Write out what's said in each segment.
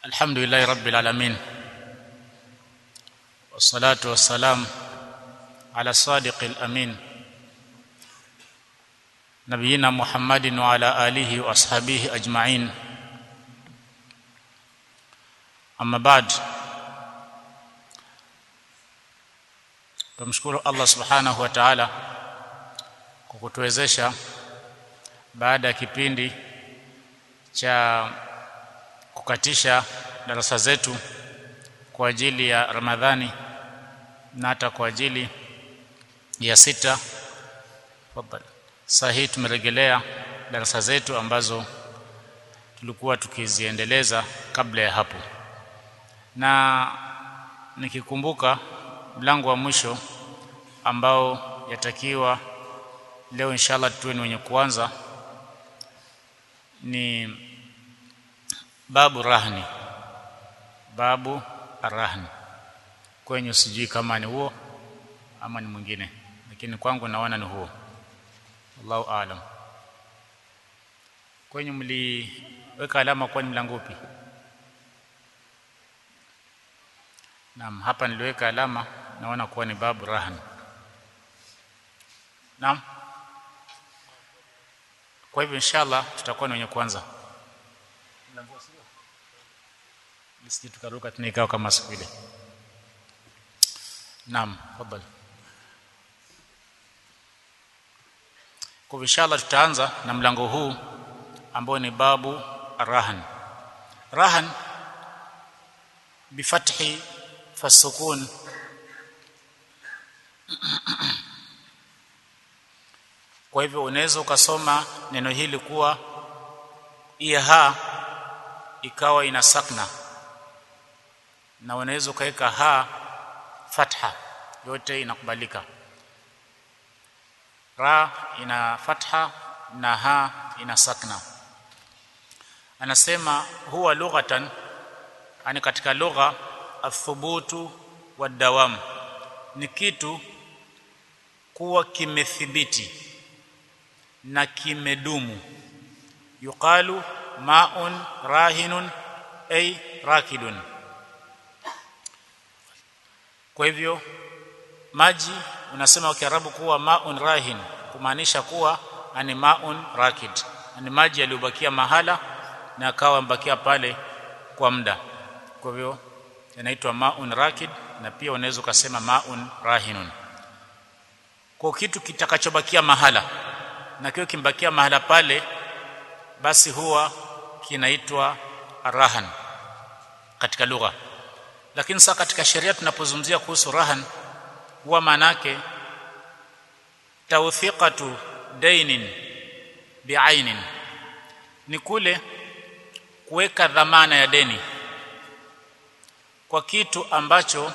الحمد لله رب العالمين والصلاة والسلام على الصادق الأمين نبينا محمد وعلى آله وأصحابه أجمعين أما بعد tumshukuru Allah subhanahu wa ta'ala kwa kutuwezesha baada ya kipindi cha kukatisha darasa zetu kwa ajili ya Ramadhani na hata kwa ajili ya sita tafadhali sahihi tumerejelea darasa zetu ambazo tulikuwa tukiziendeleza kabla ya hapo na nikikumbuka mlango wa mwisho ambao yatakiwa leo inshallah tuwe ni wenye kuanza ni babu rahni babu arahni kwenye sijui kama ni huo ama ni mwingine lakini kwangu naona ni huo Allahu aalam kwenye mliweka alama kwa ni mlango upi Naam hapa niliweka alama naona kuwa ni babu rahni Naam Kwa hivyo inshallah tutakuwa ni wenye kwanza mlango sio Lisiti tukaruka tunaikao kama siku ile Naam fadhali Kwa inshallah tutaanza na mlango huu ambao ni babu rahan rahan bifathi fasukun kwa hivyo unaweza ukasoma neno hili kuwa iha ikawa ina sakna na unaweza ukaweka ha fatha yote inakubalika ra ina fatha na ha ina sakna anasema huwa lughatan ani katika lugha athubutu wadawam ni kitu kuwa kimethibiti na kimedumu yuqalu ma'un rahinun ay rakidun kwa hivyo maji unasema kwa Kiarabu kuwa ma'un rahin kumaanisha kuwa ani ma'un rakid ani maji yaliyobakia mahala na akawa mbakia pale kwa muda kwa hivyo yanaitwa ma'un rakid na pia unaweza ukasema ma'un rahinun kwa kitu kitakachobakia mahala na kio kimbakia mahala pale basi huwa kinaitwa rahan katika lugha lakini sasa katika sheria tunapozungumzia kuhusu rahan huwa manake tawthiqatu dainin biainin ni kule kuweka dhamana ya deni kwa kitu ambacho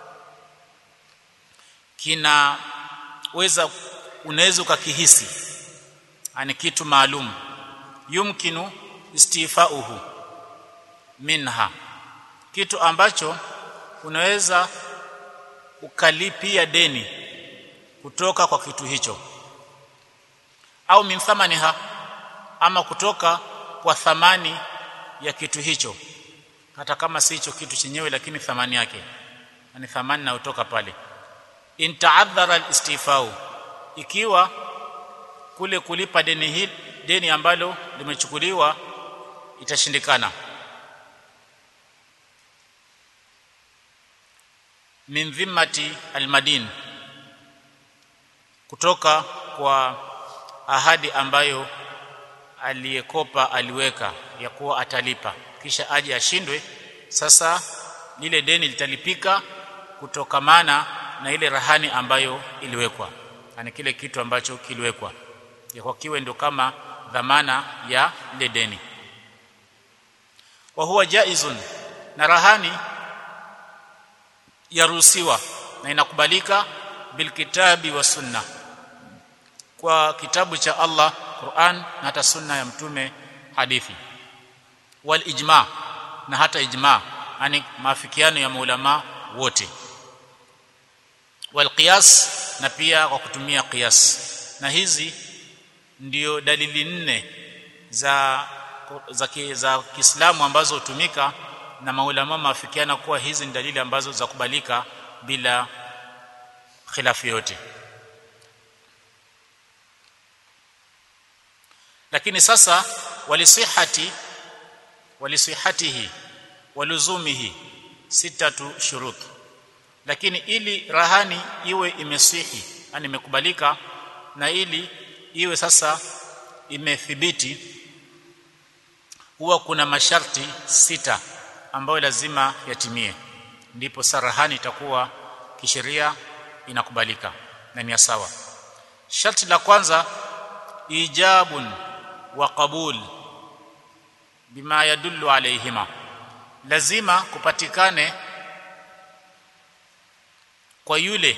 kinaweza unaweza ukakihisi ani kitu maalum yumkinu istifauhu minha kitu ambacho unaweza ukalipia deni kutoka kwa kitu hicho au min thamaniha ama kutoka kwa thamani ya kitu hicho hata kama si hicho kitu chenyewe lakini thamani yake ni thamani inayotoka pale in ta'adhara al-istifau ikiwa kule kulipa deni hili deni ambalo limechukuliwa itashindikana min dhimmati almadin kutoka kwa ahadi ambayo aliyekopa aliweka ya kuwa atalipa kisha aje ashindwe sasa lile deni litalipika kutokamana na ile rahani ambayo iliwekwa yani kile kitu ambacho kiliwekwa ya kwa kiwe ndio kama dhamana ya ile deni wa huwa jaizun na rahani yaruhusiwa na inakubalika bilkitabi wa sunna kwa kitabu cha Allah Qur'an na hata sunna ya mtume hadithi wal ijma na hata ijma yani maafikiano ya maulama wote wal qiyas na pia kwa kutumia qiyas na hizi ndio dalili nne za za, ki, za Kiislamu ambazo hutumika na maulama maafikiana kuwa hizi ni dalili ambazo za kubalika bila khilafu yote lakini sasa walisihati walisihatihi waluzumihi sitatu shurut lakini ili rahani iwe imesihi yani imekubalika na ili iwe sasa imethibiti huwa kuna masharti sita ambayo lazima yatimie ndipo sarahani itakuwa kisheria inakubalika na ni sawa sharti la kwanza ijabun wa qabul bima yadullu alayhima lazima kupatikane kwa yule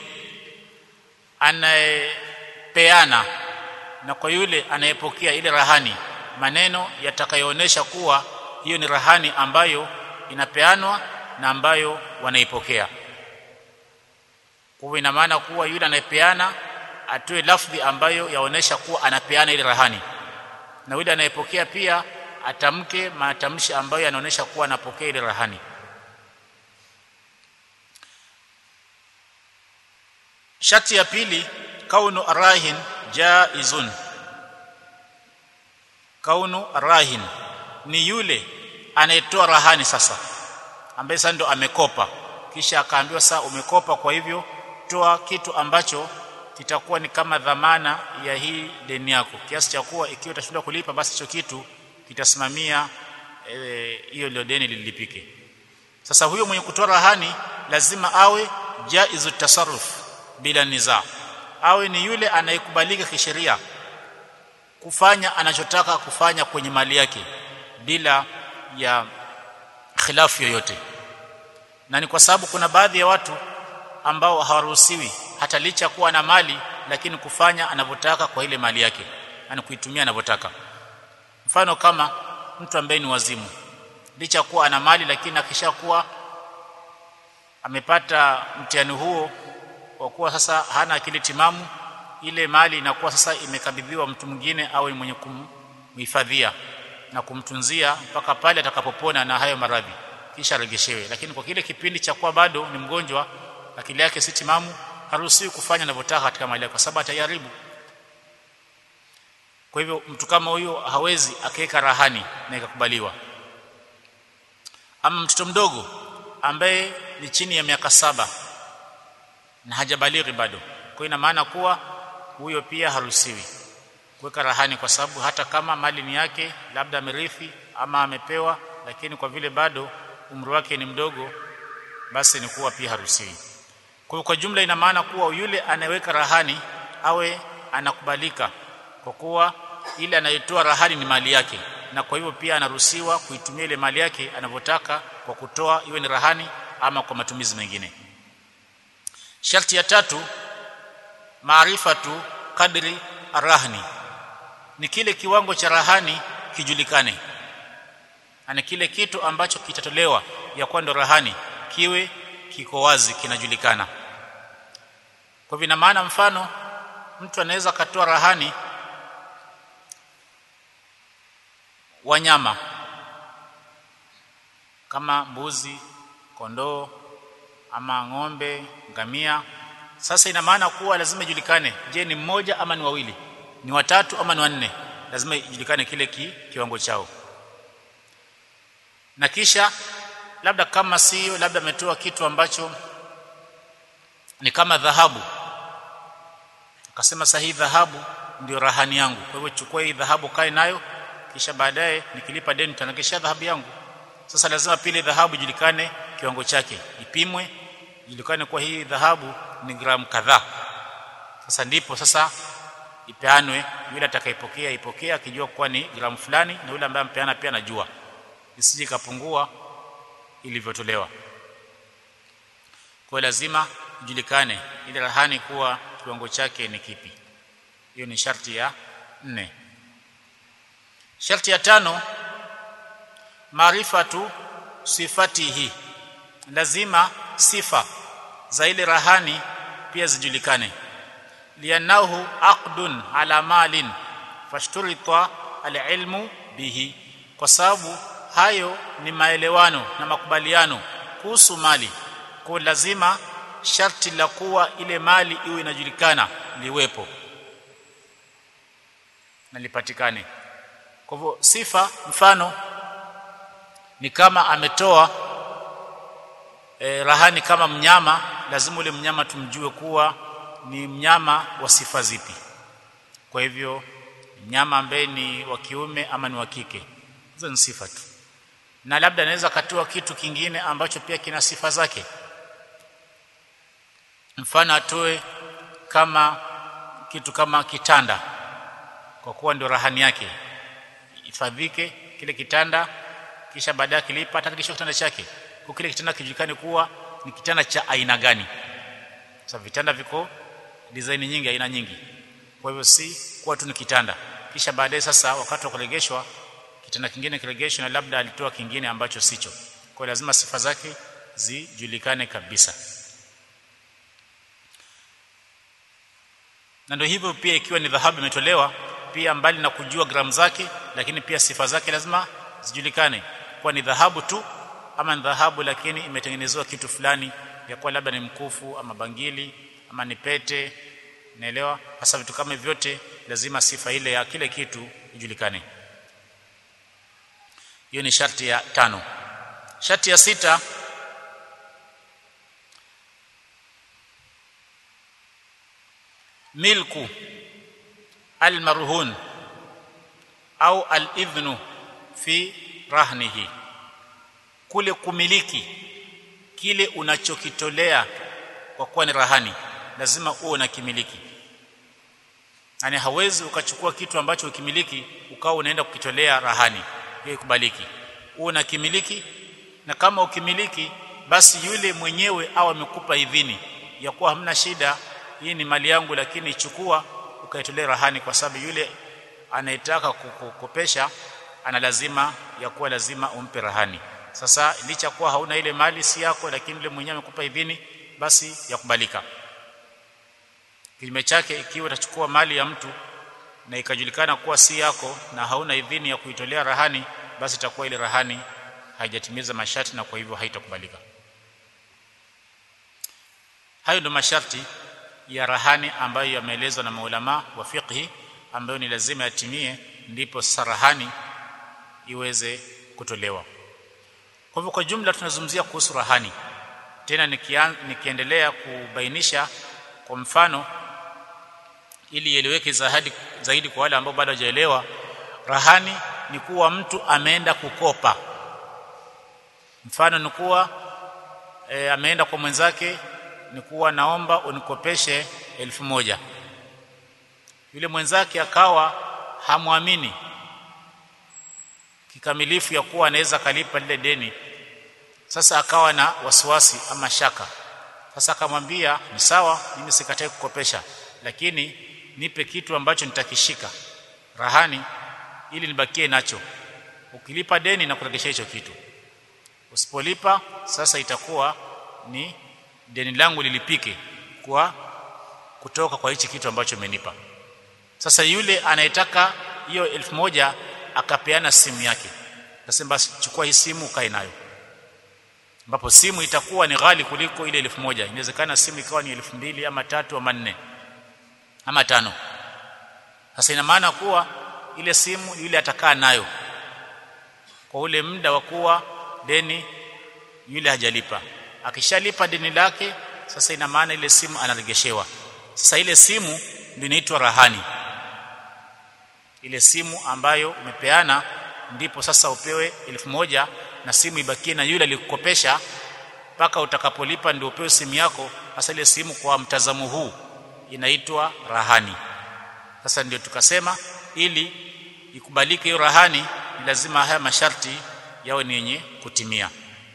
anayepeana na kwa yule anayepokea ile rahani maneno yatakayoonesha kuwa hiyo ni rahani ambayo inapeanwa na ambayo wanaipokea kwa ina maana kuwa yule anayepeana atoe lafdhi ambayo yaonesha kuwa anapeana ile rahani na yule anayepokea pia atamke matamshi ambayo yanaonesha kuwa anapokea ile rahani shati ya pili kaunu arahin jaizun kaunu arahin ni yule anayetoa rahani sasa ambaye sasa ndo amekopa kisha akaambiwa sasa umekopa kwa hivyo toa kitu ambacho kitakuwa ni kama dhamana ya hii deni yako kiasi cha kuwa ikiwa utashindwa kulipa basi hicho kitu kitasimamia hiyo e, ile deni lilipike sasa huyo mwenye kutoa rahani lazima awe jaizu tasarruf bila niza awe ni yule anayekubalika kisheria kufanya anachotaka kufanya kwenye mali yake bila ya khilafu yoyote na ni kwa sababu kuna baadhi ya watu ambao hawaruhusiwi hata licha kuwa na mali lakini kufanya anavyotaka kwa ile mali yake yani kuitumia anavyotaka mfano kama mtu ambaye ni wazimu licha kuwa ana mali lakini akishakuwa amepata mtihani huo kwa kuwa sasa hana akili timamu ile mali inakuwa sasa imekabidhiwa mtu mwingine au mwenye kumhifadhia na kumtunzia mpaka pale atakapopona na hayo maradhi kisha regeshewe lakini kwa kile kipindi cha kuwa bado ni mgonjwa akili yake si timamu haruhusiwi kufanya anavyotaka katika mali yake kwa sababu atayaribu kwa hivyo mtu kama huyo hawezi akaweka rahani na ikakubaliwa ama mtoto mdogo ambaye ni chini ya miaka saba na hajabalighi bado kwa ina maana kuwa huyo pia haruhusiwi kuweka rahani kwa sababu hata kama mali ni yake labda amerithi ama amepewa lakini kwa vile bado umri wake ni mdogo basi ni kuwa pia haruhusiwi kwa kwa jumla ina maana kuwa yule anayeweka rahani awe anakubalika kwa kuwa ile anayetoa rahani ni mali yake na kwa hivyo pia anaruhusiwa kuitumia ile mali yake anavyotaka kwa kutoa iwe ni rahani ama kwa matumizi mengine sharti ya tatu maarifatu kadri arahni ni kile kiwango cha rahani kijulikane ana kile kitu ambacho kitatolewa ya kuwa ndo rahani kiwe kiko wazi kinajulikana kwa vina maana mfano mtu anaweza katoa rahani wanyama kama mbuzi kondoo ama ng'ombe ngamia sasa ina maana kuwa lazima ijulikane je ni mmoja ama ni wawili ni watatu ama ni wanne lazima ijulikane kile ki, kiwango chao na kisha labda kama sio labda ametoa kitu ambacho ni kama dhahabu akasema sahihi dhahabu ndio rahani yangu kwa hivyo chukua hii dhahabu kae nayo kisha baadaye nikilipa deni nitanakisha dhahabu yangu sasa lazima pile dhahabu ijulikane kiwango chake ipimwe ijulikane kwa hii dhahabu ni gramu kadhaa sasa ndipo sasa ipeanwe yule atakayepokea ipokea akijua kuwa ni gramu fulani na yule ambaye ampeana pia anajua isije kapungua ilivyotolewa kwa lazima ijulikane ile rahani kuwa kiwango chake ni kipi hiyo ni sharti ya nne sharti ya tano maarifatu sifatihi lazima sifa za ile rahani pia zijulikane lianahu aqdun ala malin fashturita alilmu bihi kwa sababu hayo ni maelewano na makubaliano kuhusu mali kwa lazima sharti la kuwa ile mali iwe inajulikana liwepo na lipatikane kwa hivyo sifa mfano ni kama ametoa e, rahani kama mnyama lazima ule mnyama tumjue kuwa ni mnyama wa sifa zipi kwa hivyo mnyama ambaye ni wa kiume ama ni wa kike hizo ni sifa tu na labda anaweza katoa kitu kingine ambacho pia kina sifa zake mfano atoe kama kitu kama kitanda kwa kuwa ndio rahani yake ifadhike kile kitanda kisha baadaye kilipa atakalisha kitanda chake kwa kile kitanda kijulikane kuwa ni kitanda cha aina gani sasa vitanda viko design nyingi aina nyingi kwa hivyo si kuwa tu ni kitanda kisha baadaye sasa wakati wa kuregeshwa kitanda kingine kiregeshwe na labda alitoa kingine ambacho sicho kwa lazima sifa zake zijulikane kabisa na ndio hivyo pia ikiwa ni dhahabu imetolewa pia mbali na kujua gramu zake lakini pia sifa zake lazima zijulikane kwa ni dhahabu tu ama ni dhahabu lakini imetengenezewa kitu fulani ya kuwa labda ni mkufu ama bangili ama ni pete naelewa hasa vitu kama vyote lazima sifa ile ya kile kitu ijulikane hiyo ni sharti ya tano sharti ya sita milku almarhun au alidhnu fi rahnihi kule kumiliki kile unachokitolea kwa kuwa ni rahani lazima uwe na kimiliki yani hawezi ukachukua kitu ambacho ukimiliki ukawa unaenda kukitolea rahani hiyo ikubaliki uwe na kimiliki na kama ukimiliki basi yule mwenyewe au amekupa idhini ya kuwa hamna shida hii ni mali yangu lakini chukua ukaitolea rahani kwa sababu yule anayetaka kukopesha ana lazima ya kuwa lazima umpe rahani sasa licha kuwa hauna ile mali si yako lakini yule mwenyewe amekupa idhini basi yakubalika kinyume chake ikiwa utachukua mali ya mtu na ikajulikana kuwa si yako na hauna idhini ya kuitolea rahani basi itakuwa ile rahani haijatimiza masharti na kwa hivyo haitakubalika hayo ndio masharti ya rahani ambayo yameelezwa na maulama wa fiqhi ambayo ni lazima yatimie ndipo sarahani iweze kutolewa kwa hivyo kwa jumla tunazungumzia kuhusu rahani tena nikian, nikiendelea kubainisha kwa mfano ili ieleweke zaidi zaidi kwa wale ambao bado hawajaelewa rahani ni kuwa mtu ameenda kukopa mfano ni kuwa e, ameenda kwa mwenzake ni kuwa naomba unikopeshe elfu moja yule mwenzake akawa hamwamini kikamilifu ya kuwa anaweza kalipa lile deni sasa akawa na wasiwasi ama shaka sasa akamwambia ni sawa mimi sikatai kukopesha lakini nipe kitu ambacho nitakishika rahani ili nibakie nacho ukilipa deni na kuregesha hicho kitu usipolipa sasa itakuwa ni deni langu lilipike kwa kutoka kwa hichi kitu ambacho umenipa sasa yule anayetaka hiyo elfu moja akapeana simu yake akasema basi chukua hii simu ukae nayo ambapo simu itakuwa ni ghali kuliko ile elfu moja inawezekana simu ikawa ni elfu mbili ama tatu ama nne ama tano sasa ina maana kuwa ile simu yule atakaa nayo kwa ule muda wa kuwa deni yule hajalipa akishalipa deni lake sasa ina maana ile simu anaregeshewa sasa ile simu ndio inaitwa rahani ile simu ambayo umepeana ndipo sasa upewe elfu moja na simu ibakie na yule alikukopesha mpaka utakapolipa ndio upewe simu yako sasa ile simu kwa mtazamo huu inaitwa rahani sasa ndio tukasema ili ikubalike hiyo rahani ni lazima haya masharti yawe ni yenye kutimia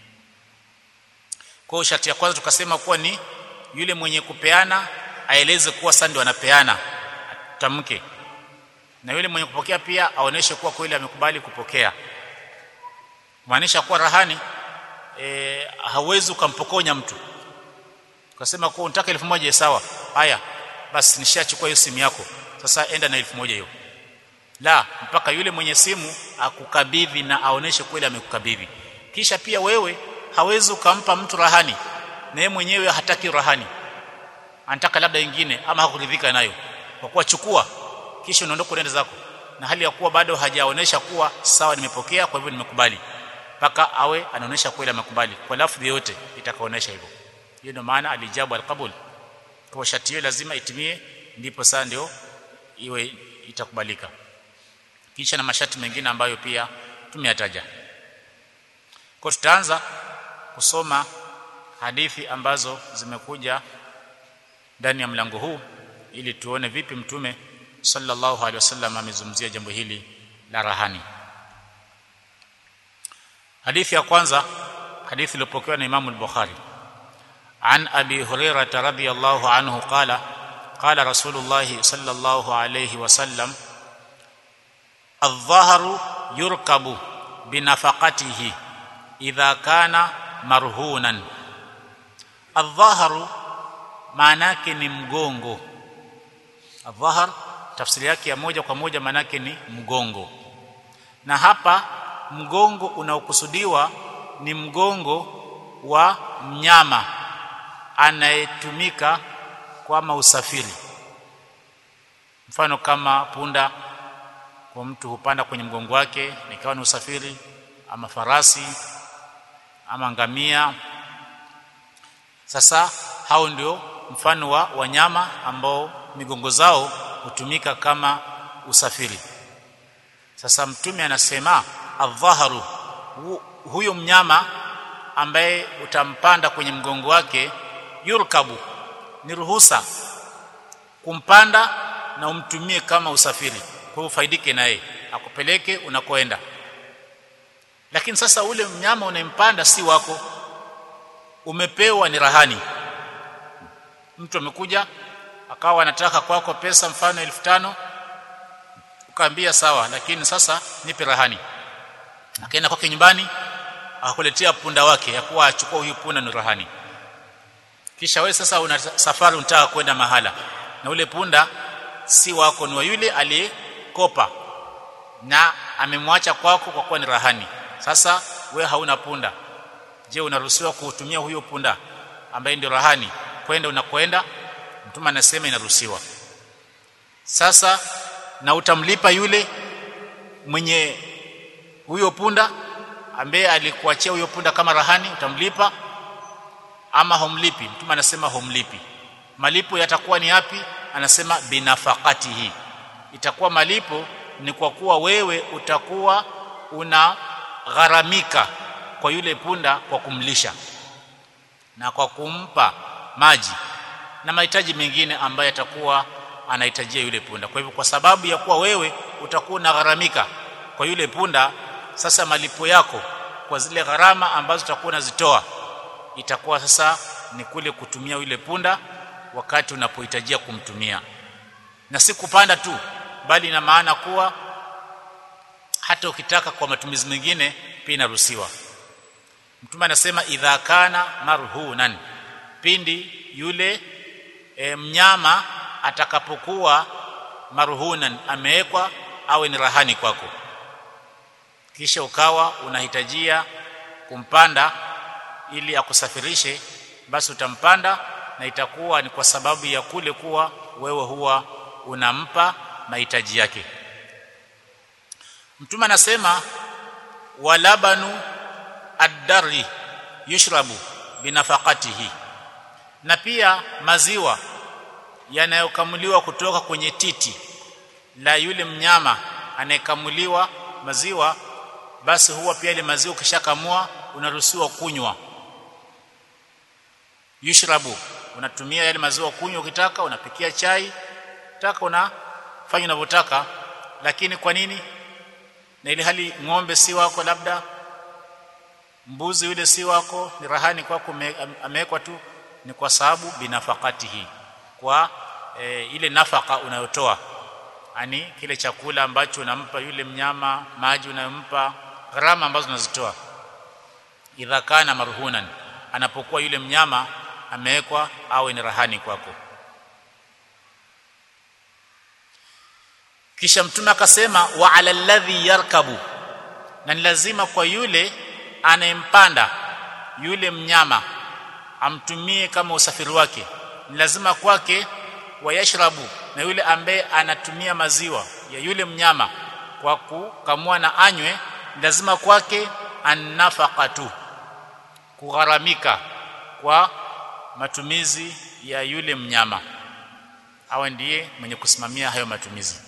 kwa hiyo sharti ya kwanza tukasema kuwa ni yule mwenye kupeana aeleze kuwa sasa ndio anapeana tamke na yule mwenye kupokea pia aoneshe kuwa kweli amekubali kupokea maanisha kuwa rahani e, hauwezi ukampokonya mtu ukasema kuwa unataka elfu moja sawa haya basi nishachukua hiyo simu yako sasa enda na elfu moja hiyo la mpaka yule mwenye simu akukabidhi na aoneshe kweli amekukabidhi kisha pia wewe hawezi ukampa mtu rahani na yeye mwenyewe hataki rahani anataka labda ingine ama hakuridhika nayo kwa kuwa chukua kisha unaondoka unaenda zako na hali ya kuwa bado hajaonesha kuwa sawa nimepokea kwa hivyo nimekubali mpaka awe anaonesha kweli amekubali kwa lafdhi yote itakaonesha hivyo hiyo ndio maana alijabu alqabul kwa sharti hiyo lazima itimie ndipo sasa ndio iwe itakubalika kisha na masharti mengine ambayo pia tumeyataja kwa tutaanza kusoma hadithi ambazo zimekuja ndani ya mlango huu ili tuone vipi mtume sallallahu alaihi wasallam amezungumzia jambo hili la rahani hadithi ya kwanza hadithi iliyopokewa na Imam al-Bukhari عن ابي هريره رضي الله عنه قال قال رسول الله صلى الله عليه وسلم الظهر يركب بنفقته اذا كان مرهونا الظهر maanake ni mgongo adhahar tafsiri yake ya moja kwa moja maanake ni mgongo na hapa mgongo unaokusudiwa ni mgongo wa mnyama anayetumika kwa usafiri mfano kama punda kwa mtu hupanda kwenye mgongo wake nikawa ni usafiri ama farasi ama ngamia sasa hao ndio mfano wa wanyama ambao migongo zao hutumika kama usafiri sasa mtume anasema adhaharu hu, huyo mnyama ambaye utampanda kwenye mgongo wake yurkabu ni ruhusa kumpanda na umtumie kama usafiri kwa ufaidike naye akupeleke unakoenda lakini sasa ule mnyama unayempanda si wako umepewa ni rahani mtu amekuja akawa anataka kwako pesa mfano elfu tano ukaambia sawa lakini sasa nipe rahani akaenda kwake nyumbani akakuletea punda wake ya kuwa achukua huyu punda ni rahani kisha wewe sasa una safari unataka kwenda mahala na ule punda si wako ni wa yule aliyekopa na amemwacha kwako kwa kuwa ni rahani sasa we hauna punda je unaruhusiwa kutumia huyo punda ambaye ndio rahani kwenda unakwenda mtume anasema inaruhusiwa sasa na utamlipa yule mwenye huyo punda ambaye alikuachia huyo punda kama rahani utamlipa ama humlipi mtume anasema humlipi malipo yatakuwa ni yapi anasema binafaqatihi itakuwa malipo ni kwa kuwa wewe utakuwa una gharamika kwa yule punda kwa kumlisha na kwa kumpa maji na mahitaji mengine ambayo yatakuwa anahitajia yule punda kwa hivyo kwa sababu ya kuwa wewe utakuwa unagharamika kwa yule punda sasa malipo yako kwa zile gharama ambazo utakuwa unazitoa itakuwa sasa ni kule kutumia yule punda wakati unapohitajia kumtumia na si kupanda tu bali ina maana kuwa hata ukitaka kwa matumizi mengine pia inaruhusiwa mtume anasema idha kana marhunan pindi yule e, mnyama atakapokuwa marhunan amewekwa awe ni rahani kwako kisha ukawa unahitajia kumpanda ili akusafirishe basi utampanda na itakuwa ni kwa sababu ya kule kuwa wewe huwa unampa mahitaji yake mtume anasema walabanu ad-darri yushrabu binafaqatihi na pia maziwa yanayokamuliwa kutoka kwenye titi la yule mnyama anayekamuliwa maziwa basi huwa pia ile maziwa ukishakamua unaruhusiwa kunywa yushrabu unatumia yale maziwa kunywa ukitaka unapikia chai taka unafanya unavyotaka lakini kwa nini na ile hali ng'ombe si wako labda mbuzi yule si wako ni rahani kwako amewekwa tu ni kwa sababu binafakati hii kwa e, ile nafaka unayotoa ani kile chakula ambacho unampa yule mnyama maji unayompa gharama ambazo unazitoa idha kana marhunan anapokuwa yule mnyama amewekwa awe ni rahani kwako kisha mtume akasema wa ala alladhi yarkabu na ni lazima kwa yule anayempanda yule mnyama amtumie kama usafiri wake ni lazima kwake wayashrabu na yule ambaye anatumia maziwa ya yule mnyama kwa kukamua na anywe lazima kwake annafaqatu kugharamika kwa matumizi ya yule mnyama awe ndiye mwenye kusimamia hayo matumizi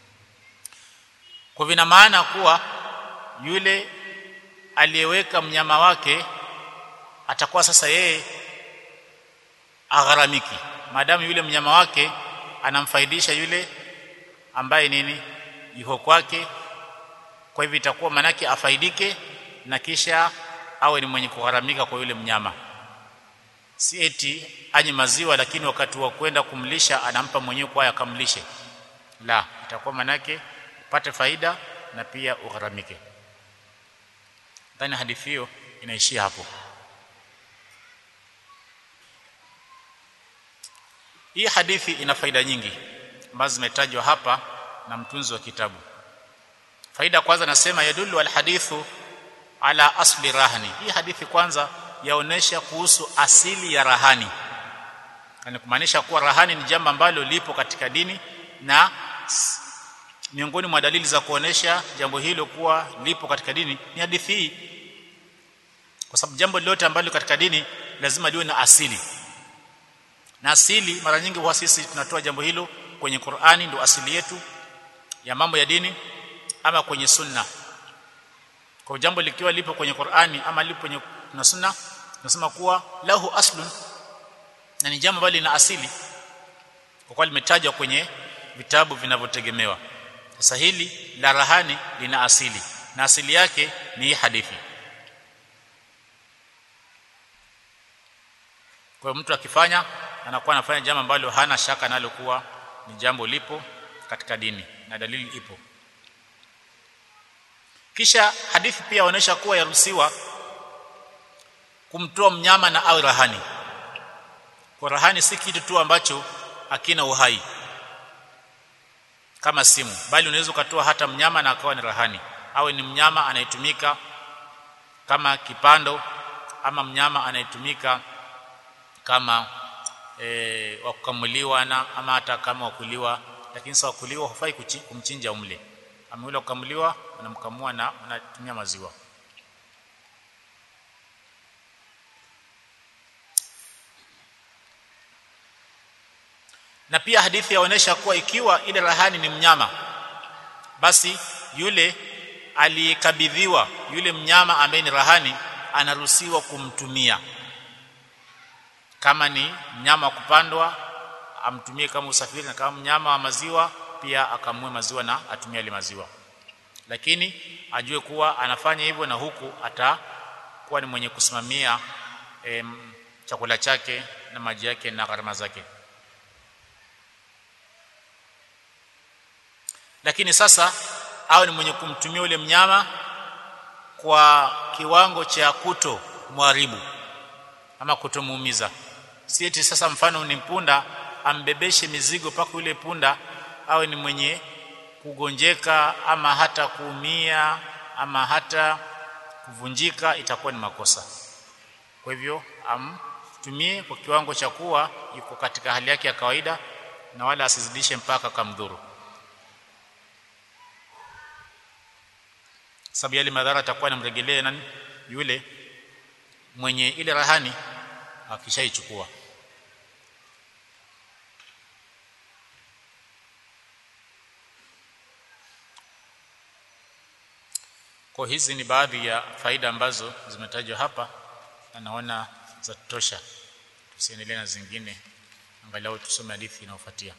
kwa vina maana kuwa yule aliyeweka mnyama wake atakuwa sasa yeye agharamiki maadamu yule mnyama wake anamfaidisha yule ambaye nini yuko kwake kwa hivyo itakuwa manake afaidike na kisha awe ni mwenye kugharamika kwa yule mnyama si eti anye maziwa lakini wakati wa kwenda kumlisha anampa mwenyewe kwa akamlishe la itakuwa manake upate faida na pia ugharamike ndani hadithi hiyo inaishia hapo hii hadithi ina faida nyingi ambazo zimetajwa hapa na mtunzi wa kitabu faida kwanza nasema yadullu alhadithu ala asli rahani hii hadithi kwanza yaonesha kuhusu asili ya rahani yani kumaanisha kuwa rahani ni jambo ambalo lipo katika dini na miongoni mwa dalili za kuonesha jambo hilo kuwa lipo katika dini ni hadithi hii kwa sababu jambo lolote ambalo katika dini lazima liwe na asili na asili mara nyingi huwa sisi tunatoa jambo hilo kwenye Qur'ani ndio asili yetu ya mambo ya dini ama kwenye sunna kwa jambo likiwa lipo kwenye Qur'ani ama lipo kwenye na sunna tunasema kuwa lahu aslun na ni jambo ambalo lina asili kwa kuwa limetajwa kwenye vitabu vinavyotegemewa sasa hili la rahani lina asili na asili yake ni hii hadithi kwa mtu akifanya anakuwa anafanya jambo ambalo hana shaka nalo kuwa ni jambo lipo katika dini na dalili ipo kisha hadithi pia inaonyesha kuwa yaruhusiwa kumtoa mnyama na awe rahani kwa rahani si kitu tu ambacho hakina uhai kama simu bali unaweza ukatoa hata mnyama na akawa ni rahani awe ni mnyama anayetumika kama kipando ama mnyama anayetumika kama e, wa kukamuliwa na ama hata kama wakuliwa lakini sawa kuliwa hufai kumchinja umle ama yule kukamuliwa unamkamua na unatumia maziwa na pia hadithi yaonesha kuwa ikiwa ile rahani ni mnyama basi yule aliyekabidhiwa yule mnyama ambaye ni rahani anaruhusiwa kumtumia kama ni mnyama wa kupandwa amtumie kama usafiri na kama mnyama wa maziwa pia akamue maziwa na atumie ile maziwa lakini ajue kuwa anafanya hivyo na huku atakuwa ni mwenye kusimamia em, chakula chake na maji yake na gharama zake lakini sasa awe ni mwenye kumtumia ule mnyama kwa kiwango cha kuto mwharibu ama kutomuumiza si eti sasa mfano ni punda ambebeshe mizigo paka yule punda awe ni mwenye kugonjeka ama hata kuumia ama hata kuvunjika itakuwa ni makosa kwa hivyo amtumie kwa kiwango cha kuwa yuko katika hali yake ya kawaida na wala asizidishe mpaka kamdhuru sababu yale madhara atakuwa anamrejelea nani yule mwenye ile rahani akishaichukua kwa hizi ni baadhi ya faida ambazo zimetajwa hapa na naona za tosha tusiendelee na zingine angalau tusome hadithi inayofuatia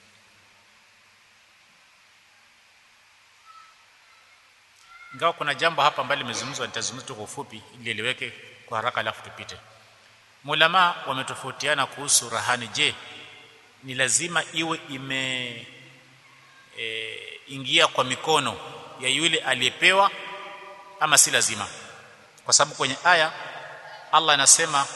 ingawa kuna jambo hapa ambalo limezungumzwa nitazungumza tu kwa ufupi ili eleweke kwa haraka alafu tupite mulama wametofautiana kuhusu rahani je ni lazima iwe ime e, ingia kwa mikono ya yule aliyepewa ama si lazima kwa sababu kwenye aya Allah anasema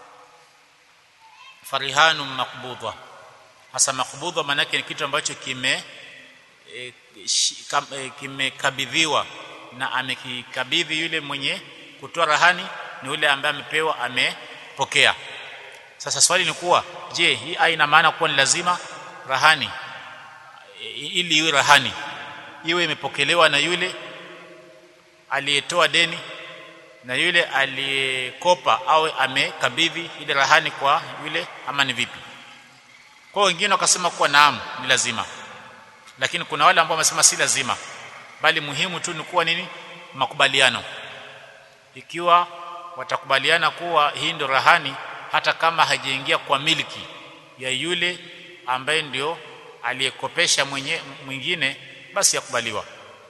farihanu maqbudha hasa maqbudha maana ni kitu ambacho kime e, e, kimekabidhiwa na amekikabidhi yule mwenye kutoa rahani ni yule ambaye amepewa amepokea sasa swali ni kuwa je hii ina maana kuwa ni lazima rahani ili iwe rahani iwe imepokelewa na yule aliyetoa deni na yule aliyekopa awe amekabidhi ile rahani kwa yule ama ni vipi kwa wengine wakasema kuwa naam ni lazima lakini kuna wale ambao wamesema si lazima bali muhimu tu ni kuwa nini makubaliano ikiwa watakubaliana kuwa hii ndio rahani hata kama haijaingia kwa miliki ya yule ambaye ndio aliyekopesha mwenye mwingine basi yakubaliwa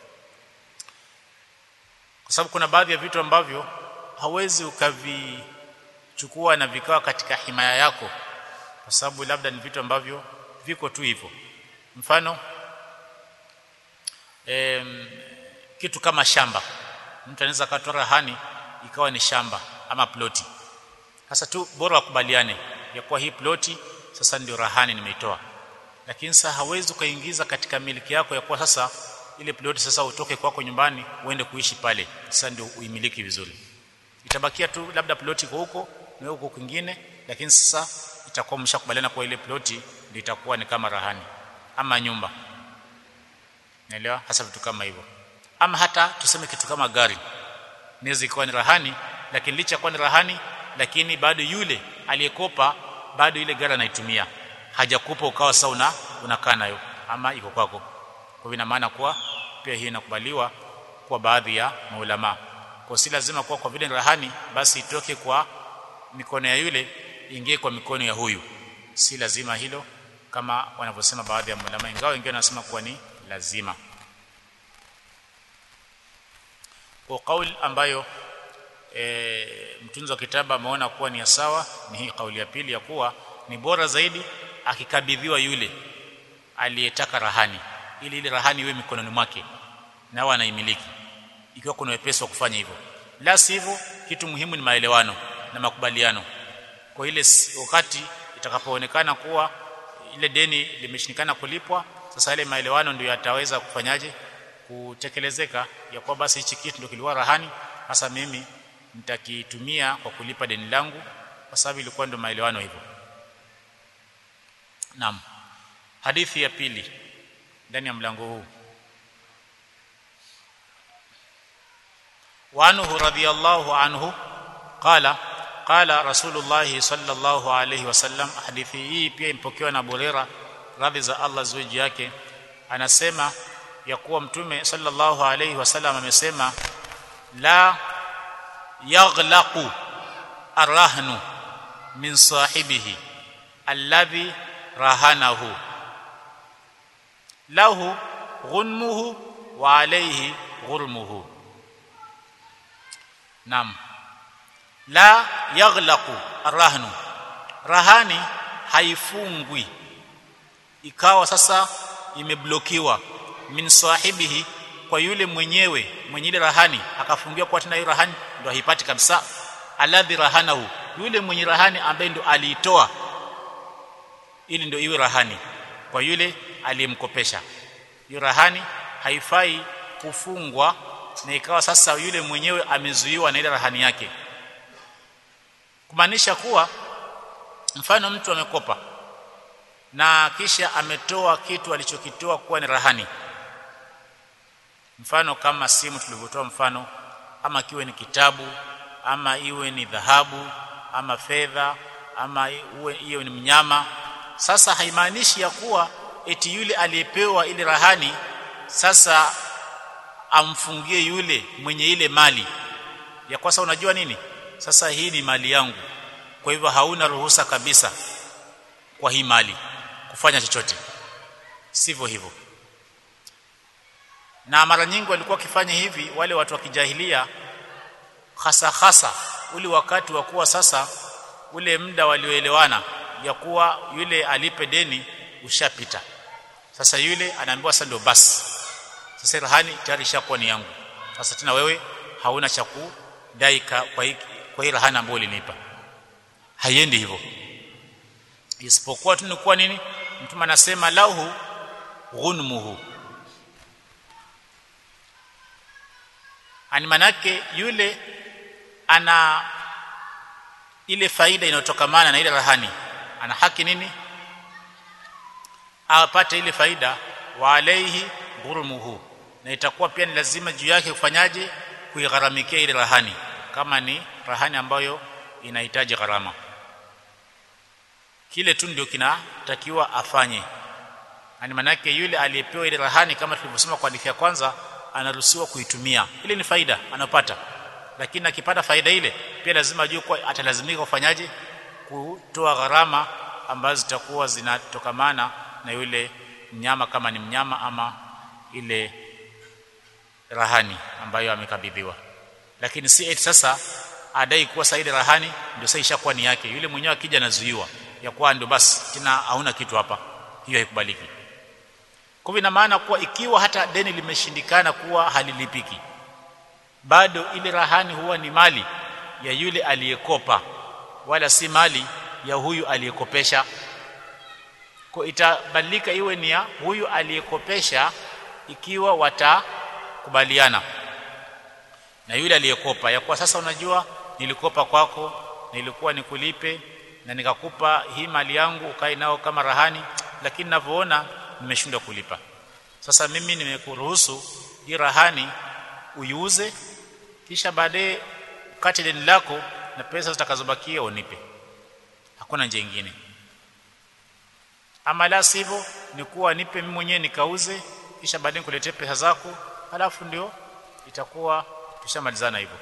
kwa sababu kuna baadhi ya vitu ambavyo hawezi ukavichukua na vikawa katika himaya yako kwa sababu labda ni vitu ambavyo viko tu hivyo mfano em, kitu kama shamba mtu anaweza akatoa rahani ikawa ni shamba ama ploti sasa tu bora wakubaliane ya kuwa hii ploti sasa ndio rahani nimeitoa lakini sasa hawezi ukaingiza katika miliki yako ya kuwa sasa ile ploti sasa utoke kwako nyumbani uende kuishi pale sasa ndio uimiliki vizuri itabakia tu labda ploti iko huko na huko kwingine lakini sasa itakuwa mshakubaliana kwa ile ploti ndio itakuwa ni kama rahani ama nyumba naelewa hasa vitu kama hivyo ama hata tuseme kitu kama gari inaweza ikawa ni rahani lakini licha kuwa ni rahani lakini bado yule aliyekopa bado ile gari anaitumia hajakupa ukawa sasa una unakaa nayo ama iko kwako kwa hivyo ina maana kuwa pia hii inakubaliwa kwa baadhi ya maulama kwa si lazima kuwa kwa vile ni rahani basi itoke kwa mikono ya yule ingie kwa mikono ya huyu si lazima hilo kama wanavyosema baadhi ya maulama ingawa wengine wanasema kuwa ni lazima kwa kauli ambayo e, mtunzi wa kitabu ameona kuwa ni sawa ni hii kauli ya pili ya kuwa ni bora zaidi akikabidhiwa yule aliyetaka rahani ili ile rahani iwe mikononi mwake nao anaimiliki ikiwa kuna wepesi wa kufanya hivyo la sivyo kitu muhimu ni maelewano na makubaliano kwa ile wakati itakapoonekana kuwa ile deni limeshindikana kulipwa sasa ile maelewano ndio yataweza kufanyaje kutekelezeka ya kwa basi hichi kitu ndio kiliwa rahani hasa mimi nitakitumia kwa kulipa deni langu kwa sababu ilikuwa ndio maelewano hivyo Naam. Hadithi ya pili ndani ya mlango huu. Wa anhu radhiyallahu anhu qala qala Rasulullah sallallahu alayhi wasallam hadithi hii pia impokewa na Burera radhi za Allah zuji yake anasema ya kuwa mtume sallallahu alayhi wasallam amesema la yaghlaqu arrahnu min sahibihi alladhi rahanahu lahu ghunmuhu wa alayhi ghurmuhu nam la yaghlaqu arrahnu rahani haifungwi ikawa sasa imeblokiwa min sahibihi kwa yule mwenyewe mwenye ile rahani akafungiwa kwa tena hiyo rahani ndo haipati kabisa alladhi rahanahu yule mwenye rahani ambaye ndo aliitoa ili ndio iwe rahani kwa yule aliyemkopesha hiyo rahani haifai kufungwa na ikawa sasa yule mwenyewe amezuiwa na ile rahani yake kumaanisha kuwa mfano mtu amekopa na kisha ametoa kitu alichokitoa kuwa ni rahani mfano kama simu tulivyotoa mfano ama kiwe ni kitabu ama iwe ni dhahabu ama fedha ama iwe iwe ni mnyama sasa haimaanishi ya kuwa eti yule aliyepewa ile rahani sasa amfungie yule mwenye ile mali ya kwasa unajua nini sasa hii ni mali yangu kwa hivyo hauna ruhusa kabisa kwa hii mali kufanya chochote sivyo hivyo na mara nyingi walikuwa wakifanya hivi wale watu wa kijahilia hasa hasa ule wakati wa kuwa sasa ule muda walioelewana ya kuwa yule alipe deni ushapita sasa yule anaambiwa sasa ndio basi sasa rahani tayari ishakuwa ni yangu sasa tena wewe hauna cha kudai kwa hii kwa hii rahani ambayo ulinipa haiendi hivyo isipokuwa tu ni kuwa nini mtume anasema lahu ghunmuhu ani manake yule ana ile faida inayotokamana na ile rahani ana haki nini apate ile faida wa alaihi ghurmuhu na itakuwa pia ni lazima juu yake kufanyaje kuigharamikia ile rahani kama ni rahani ambayo inahitaji gharama kile tu ndio kinatakiwa afanye yani manake yule aliyepewa ile rahani kama tulivyosema kwa hadithi ya kwanza anaruhusiwa kuitumia ile ni faida anapata lakini akipata faida ile pia lazima ajue kwa atalazimika kufanyaje kutoa gharama ambazo zitakuwa zinatokamana na yule mnyama kama ni mnyama ama ile rahani ambayo amekabidhiwa lakini si eti sasa adai kuwa saidi rahani ndio sasa ishakuwa ni yake yule mwenyewe akija anazuiwa ya kuwa ndio basi tena hauna kitu hapa hiyo haikubaliki kwa ina maana kuwa ikiwa hata deni limeshindikana kuwa halilipiki bado ile rahani huwa ni mali ya yule aliyekopa wala si mali ya huyu aliyekopesha kwa itabadilika iwe ni ya huyu aliyekopesha ikiwa watakubaliana na yule aliyekopa ya kwa sasa unajua nilikopa kwako nilikuwa nikulipe na nikakupa hii mali yangu ukae nao kama rahani lakini ninavyoona nimeshindwa kulipa sasa mimi nimekuruhusu hii rahani uiuze kisha baadaye ukate deni lako na pesa zitakazobakia unipe hakuna njia nyingine ama la sivyo ni kuwa nipe mimi mwenyewe nikauze kisha baadaye nikuletee pesa zako halafu ndio itakuwa tushamalizana hivyo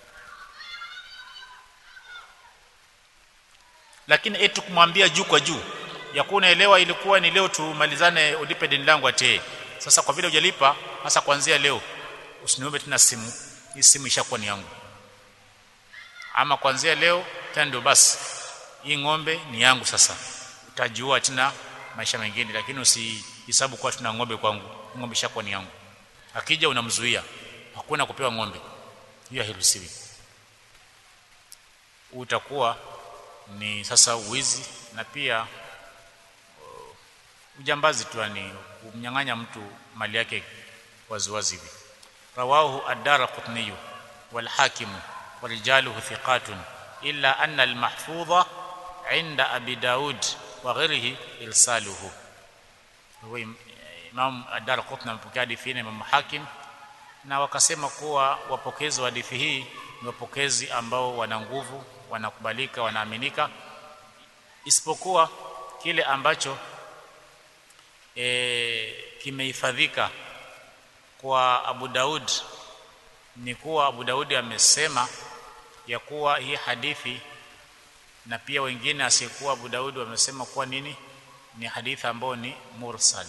lakini eti kumwambia juu kwa juu ya kuwa unaelewa ilikuwa ni leo tumalizane ulipe deni langu atee sasa kwa vile hujalipa hasa kuanzia leo usiniombe tena simu hii simu ishakuwa ni yangu ama kuanzia leo tena ndio basi hii ng'ombe ni yangu sasa utajua tena maisha mengine lakini usihesabu kuwa tuna ng'ombe kwangu ng'ombe ishakuwa ni yangu akija unamzuia hakuna kupewa ng'ombe hiyo hairuhusiwi utakuwa ni sasa uwizi na pia uh, ujambazi tu ni kumnyang'anya mtu mali yake waziwazi hivi rawahu ad-darqutni wal hakim ورجاله ثقات إلا أن المحفوظ عند أبي داود وغيره إرساله هو Imam Ad-Darqutni amepokea hadithi na Imam Hakim na wakasema kuwa wapokezi wa hadithi hii ni wapokezi ambao wana nguvu, wanakubalika, wanaaminika isipokuwa kile ambacho e, kimehifadhika kwa Abu Daud ni kuwa Abu Daudi amesema ya kuwa hii hadithi na pia wengine asiyekuwa Abu Daudi wamesema kuwa nini ni hadithi ambayo ni mursal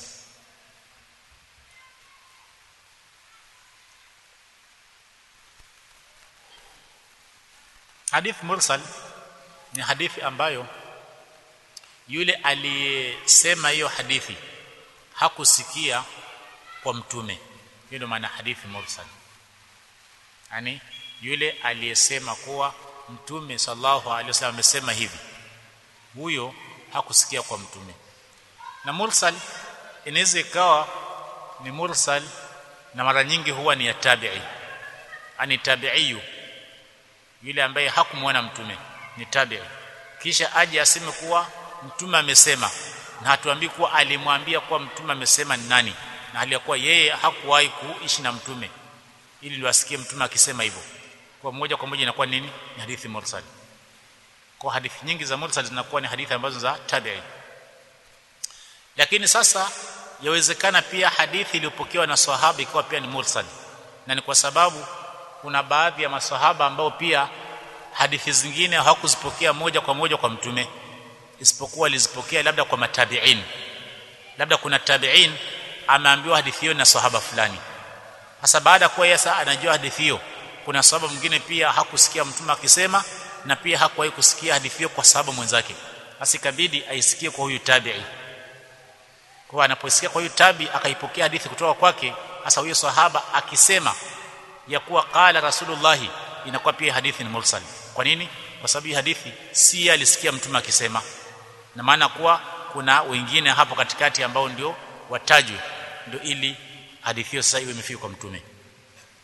hadithi mursal ni hadithi ambayo yule aliyesema hiyo hadithi hakusikia kwa mtume hiyo ndio maana hadithi mursal yani yule aliyesema kuwa mtume sallallahu alaihi wasallam amesema hivi huyo hakusikia kwa mtume na mursal inaweza ikawa ni mursal na mara nyingi huwa ni ya tabi'i ani tabi'iyu yule ambaye hakumwona mtume ni tabi'i kisha aje aseme kuwa mtume amesema na hatuambii kuwa alimwambia kuwa mtume amesema ni nani na hali ya kuwa yeye hakuwahi kuishi na mtume ili ndio asikie mtume akisema hivyo kwa moja kwa moja inakuwa nini ni hadithi mursal kwa hadithi nyingi za mursal zinakuwa ni hadithi ambazo za tabi'i lakini sasa yawezekana pia hadithi iliyopokewa na sahaba ikawa pia ni mursal na ni kwa sababu kuna baadhi ya masahaba ambao pia hadithi zingine hawakuzipokea moja kwa moja kwa mtume isipokuwa alizipokea labda kwa matabi'in labda kuna tabi'in ameambiwa hadithi hiyo na sahaba fulani sasa baada ya kuwa yesa anajua hadithi hiyo kuna sababu mwingine pia hakusikia mtume akisema na pia hakuwahi kusikia hadithi hiyo kwa sababu mwenzake basi ikabidi aisikie kwa huyu tabi'i kwa anaposikia kwa huyu tabi akaipokea hadithi kutoka kwake hasa huyo sahaba akisema ya kuwa qala rasulullahi inakuwa pia hadithi ni mursal kwa nini kwa sababu hadithi si alisikia mtume akisema na maana kuwa kuna wengine hapo katikati ambao ndio watajwe ndio ili hadithi hiyo sasa iwe imefika kwa mtume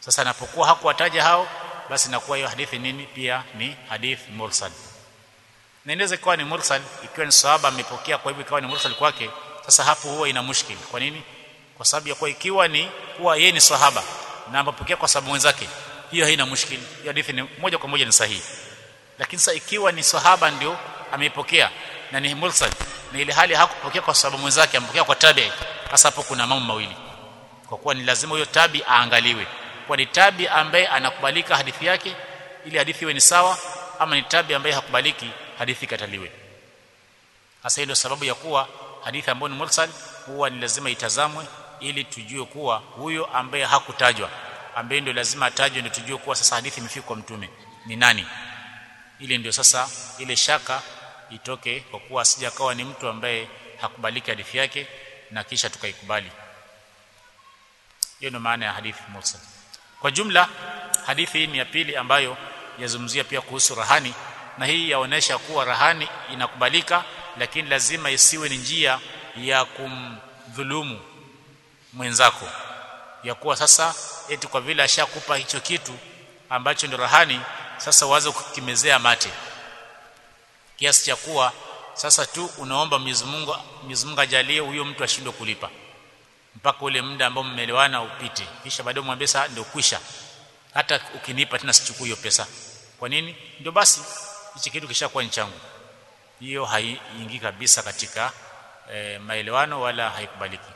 sasa anapokuwa hakuwataja hao basi inakuwa hiyo hadithi nini pia ni hadith mursal na inaweza ikawa ni mursal ikiwa ni sahaba amepokea kwa hivyo ikawa ni mursal kwake sasa hapo huwa ina mushkil kwa nini kwa sababu ya kuwa ikiwa ni kuwa yeye ni sahaba na amepokea kwa sababu mwenzake hiyo haina mushkil hiyo hadithi ni moja kwa moja ni sahihi lakini sasa ikiwa ni sahaba ndio ameipokea na ni mursal na ile hali hakupokea kwa sababu mwenzake amepokea kwa tabi sasa hapo kuna mambo mawili kwa kuwa ni lazima huyo tabi aangaliwe kwa ni tabi ambaye anakubalika hadithi yake ili hadithi iwe ni sawa ama ni tabi ambaye hakubaliki hadithi kataliwe hasa ndio sababu ya kuwa hadithi ambayo ni mursal huwa ni lazima itazamwe ili tujue kuwa huyo ambaye hakutajwa ambaye ndio lazima atajwe ndio tujue kuwa sasa hadithi imefika kwa mtume ni nani ili ndio sasa ile shaka itoke kwa kuwa asijakawa ni mtu ambaye hakubaliki hadithi yake na kisha tukaikubali hiyo ndio maana ya hadithi mursal kwa jumla hadithi hii ni ya pili ambayo yazungumzia pia kuhusu rahani na hii yaonesha kuwa rahani inakubalika lakini lazima isiwe ni njia ya kumdhulumu mwenzako ya kuwa sasa eti kwa vile ashakupa hicho kitu ambacho ndio rahani sasa uanze kukimezea mate kiasi cha kuwa sasa tu unaomba Mwenyezi Mungu Mwenyezi Mungu ajalie huyo mtu ashindwe kulipa mpaka ule muda ambao mmeelewana upite kisha baadaye mwambie sasa ndio kwisha hata ukinipa tena sichukui hiyo pesa kwa nini ndio basi hichi kitu kishakuwa ni changu hiyo haiingii kabisa katika e, maelewano wala haikubaliki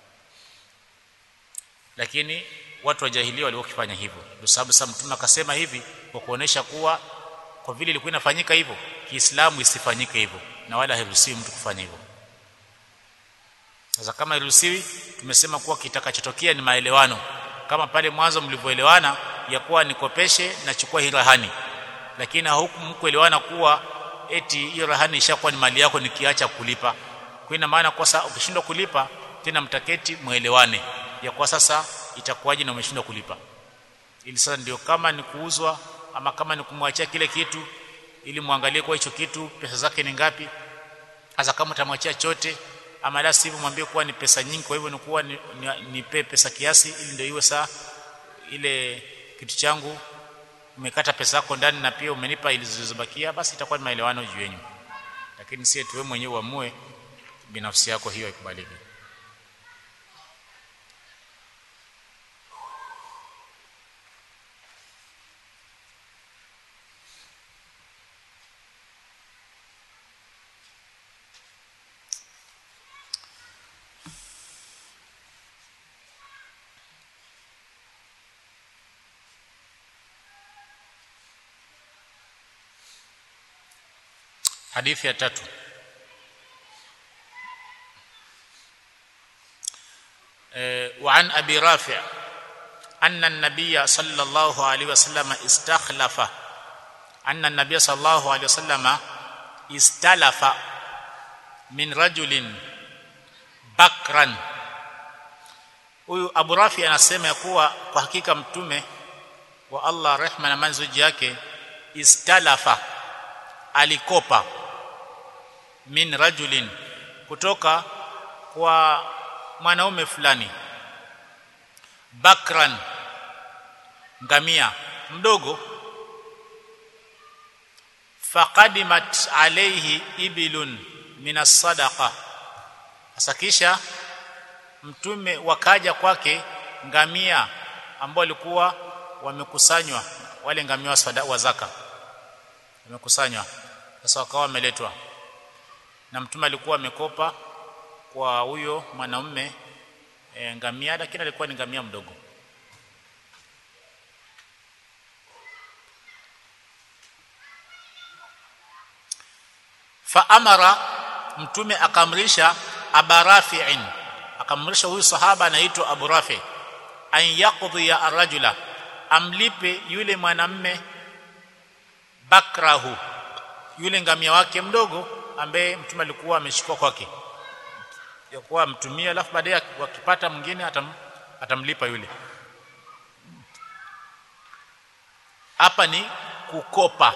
lakini watu wa jahilia walikuwa wakifanya hivyo ndio sababu sasa mtume akasema hivi kwa kuonesha kuwa kwa vile ilikuwa inafanyika hivyo Kiislamu isifanyike hivyo na wala hairuhusiwi mtu kufanya hivyo sasa kama hairuhusiwi tumesema kuwa kitakachotokea ni maelewano kama pale mwanzo mlivyoelewana ya kuwa nikopeshe na chukua hii rahani lakini huku mkuelewana kuwa eti hiyo rahani ishakuwa ni mali yako nikiacha kulipa kwa ina maana kwa sasa ukishindwa kulipa tena mtaketi muelewane ya kwa sasa itakuwaje na umeshindwa kulipa ili sasa ndio kama ni kuuzwa ama kama ni kumwachia kile kitu ili muangalie kwa hicho kitu pesa zake ni ngapi hasa kama utamwachia chote ama la sivyo mwambie kuwa ni pesa nyingi kwa hivyo ni kuwa nipe ni, ni pesa kiasi ili ndio iwe saa ile kitu changu umekata pesa yako ndani na pia umenipa ili zilizobakia basi itakuwa ni maelewano juu yenu lakini si tu wewe mwenyewe uamue binafsi yako hiyo ikubaliki hadithi ya tatu وعن ابي رافع ان النبي صلى الله عليه وسلم استخلف ان النبي صلى الله عليه وسلم استلف من رجل بكرا huyu Abu Rafi anasema ya kuwa kwa hakika mtume wa Allah rehma na manzuji yake istalafa alikopa min rajulin kutoka kwa mwanaume fulani bakran ngamia mdogo faqadimat alayhi ibilun min as-sadaqa asakisha mtume wakaja kwake ngamia ambao walikuwa wamekusanywa wale ngamia wa, sada, wa zaka wamekusanywa sasa wakawa wameletwa na mtume alikuwa amekopa kwa huyo mwanaume e, ngamia lakini alikuwa ni ngamia mdogo fa amara mtume akamrisha abarafi'in akamrisha huyu sahaba anaitwa Abu Rafi an yaqdi ya arrajula amlipe yule mwanamme bakrahu yule ngamia wake mdogo ambaye mtume alikuwa ameshikwa kwake ya kuwa amtumia alafu baadaye wakipata mwingine atam, atamlipa yule hapa ni kukopa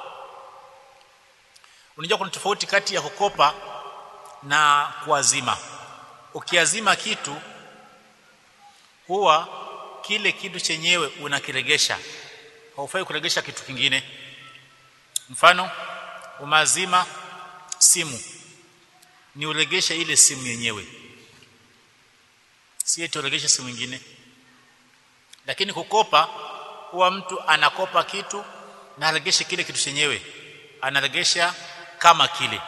unajua kuna tofauti kati ya kukopa na kuazima ukiazima kitu huwa kile kitu chenyewe unakiregesha haufai kuregesha kitu kingine mfano umazima simu ni uregeshe ile simu yenyewe si eti uregeshe simu nyingine lakini kukopa huwa mtu anakopa kitu na aregeshe kile kitu chenyewe anaregesha kama kile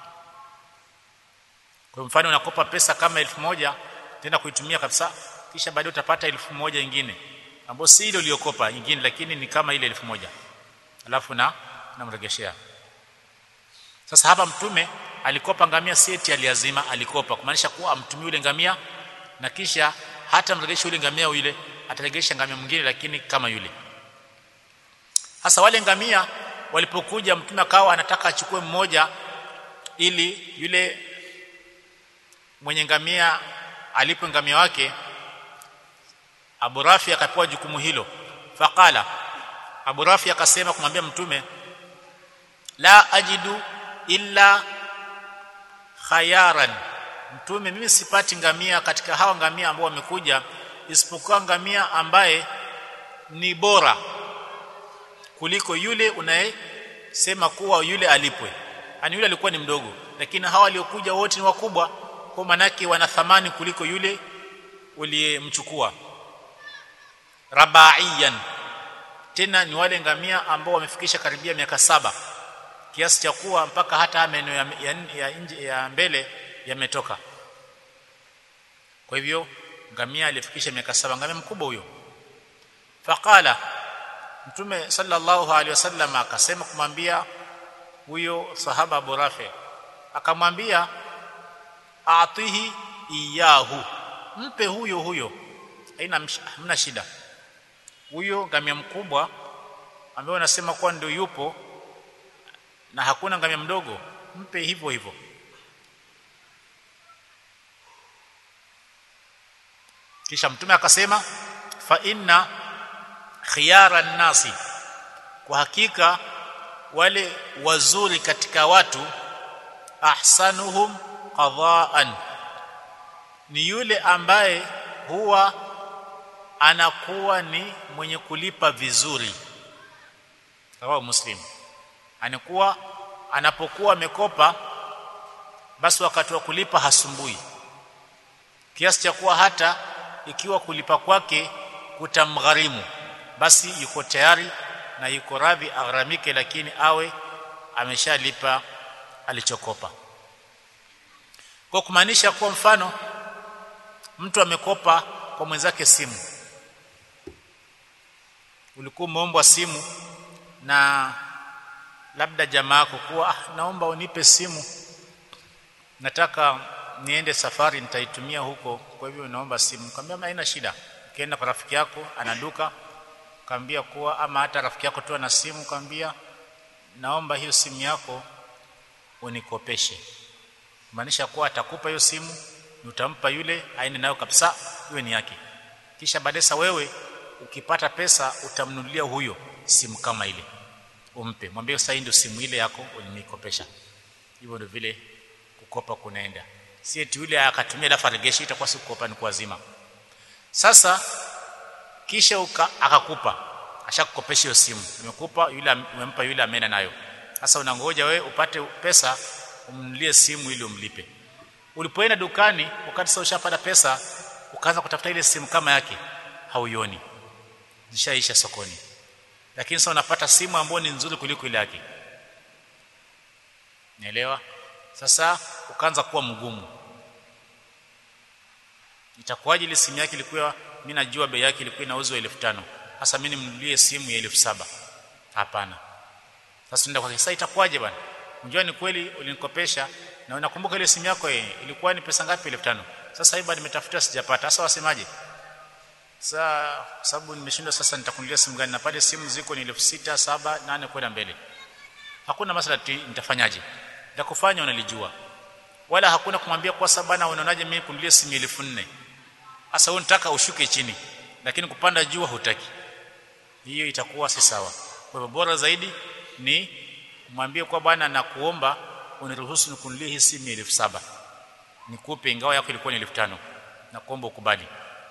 kwa mfano unakopa pesa kama elfu moja tena kuitumia kabisa kisha baadaye utapata elfu moja nyingine ambayo si ile uliyokopa nyingine lakini ni kama ile elfu moja alafu na namregeshea sasa hapa mtume alikopa ngamia seti aliazima alikopa kumaanisha kuwa amtumie yule ngamia na kisha hata mregesha yule ngamia yule ataregesha ngamia mwingine lakini kama yule sasa wale ngamia walipokuja mtume akawa anataka achukue mmoja ili yule mwenye ngamia alipo ngamia wake Abu Rafi akapewa jukumu hilo faqala Abu Rafi akasema kumwambia mtume la ajidu illa khayaran mtume mimi sipati ngamia katika hawa ngamia ambao wamekuja isipokuwa ngamia ambaye ni bora kuliko yule unayesema kuwa yule alipwe ani yule alikuwa ni mdogo lakini hawa waliokuja wote ni wakubwa kwa manake wana thamani kuliko yule uliyemchukua rabaiyan tena ni wale ngamia ambao wamefikisha karibia miaka saba kiasi cha kuwa mpaka hata meno ya, ya, ya, nje, ya mbele yametoka kwa hivyo ngamia alifikisha miaka saba ngamia mkubwa huyo faqala mtume sallallahu alaihi wasallam akasema kumwambia huyo sahaba Abu Rafi akamwambia atihi iyahu mpe huyo huyo haina hamna shida huyo ngamia mkubwa ambaye unasema kuwa ndio yupo na hakuna ngamia mdogo mpe hivyo hivyo kisha mtume akasema fa inna khiyara nasi kwa hakika wale wazuri katika watu ahsanuhum qadaan ni yule ambaye huwa anakuwa ni mwenye kulipa vizuri sawa muslim anakuwa anapokuwa amekopa basi wakati wa kulipa hasumbui kiasi cha kuwa hata ikiwa kulipa kwake kutamgharimu basi yuko tayari na yuko radhi agharamike lakini awe ameshalipa alichokopa kwa kumaanisha kwa mfano mtu amekopa kwa mwenzake simu ulikuwa umeombwa simu na labda jamaa yako kuwa ah, naomba unipe simu nataka niende safari nitaitumia huko kwa hivyo naomba simu kaambia haina shida ukienda kwa rafiki yako ana duka kaambia kuwa ama hata rafiki yako tu ana simu kaambia naomba hiyo simu yako unikopeshe maanisha kuwa atakupa hiyo simu utampa yule aende nayo kabisa iwe ni yake kisha baadaye wewe ukipata pesa utamnunulia huyo simu kama ile umpe mwambie sasa ndio simu ile yako ulinikopesha hivyo ndio vile kukopa kunaenda si eti yule akatumia dafa regeshi itakuwa si kukopa ni kuazima sasa kisha uka, akakupa ashakukopesha hiyo simu umekupa yule umempa yule amena nayo sasa unangoja we upate pesa umnunulie simu ili umlipe ulipoenda dukani wakati sasa ushapata pesa ukaanza kutafuta ile simu kama yake hauioni zishaisha sokoni lakini sasa unapata simu ambayo ni nzuri kuliko ile yake Nielewa? Sasa ukaanza kuwa mgumu. Itakuwaje ile simu yake ilikuwa mimi najua bei yake ilikuwa inauzwa 1500. Sasa mimi nimnunulie simu ya 1700. Hapana. Sasa nenda kwa sasa itakuwaje bwana? Unajua ni kweli ulinikopesha na unakumbuka ile simu yako eh, ilikuwa ni pesa ngapi 1500. Sasa hivi nimetafuta sijapata. Sasa wasemaje? Sasa sababu nimeshindwa sasa nitakunulia simu gani? Na pale simu ziko ni 6000, 7, 8 kwenda mbele. Hakuna masala nitafanyaje? Nitakufanya unalijua. Wala hakuna kumwambia kwa sababu bana unaonaje mimi kunulia simu 4000. Sasa wewe unataka ushuke chini lakini kupanda juu hutaki. Hiyo itakuwa si sawa. Kwa hivyo bora zaidi ni mwambie kwa bwana na kuomba uniruhusu nikunulie hii simu 1700. Nikupe ingawa yako ilikuwa ni 1500 na kuomba ukubali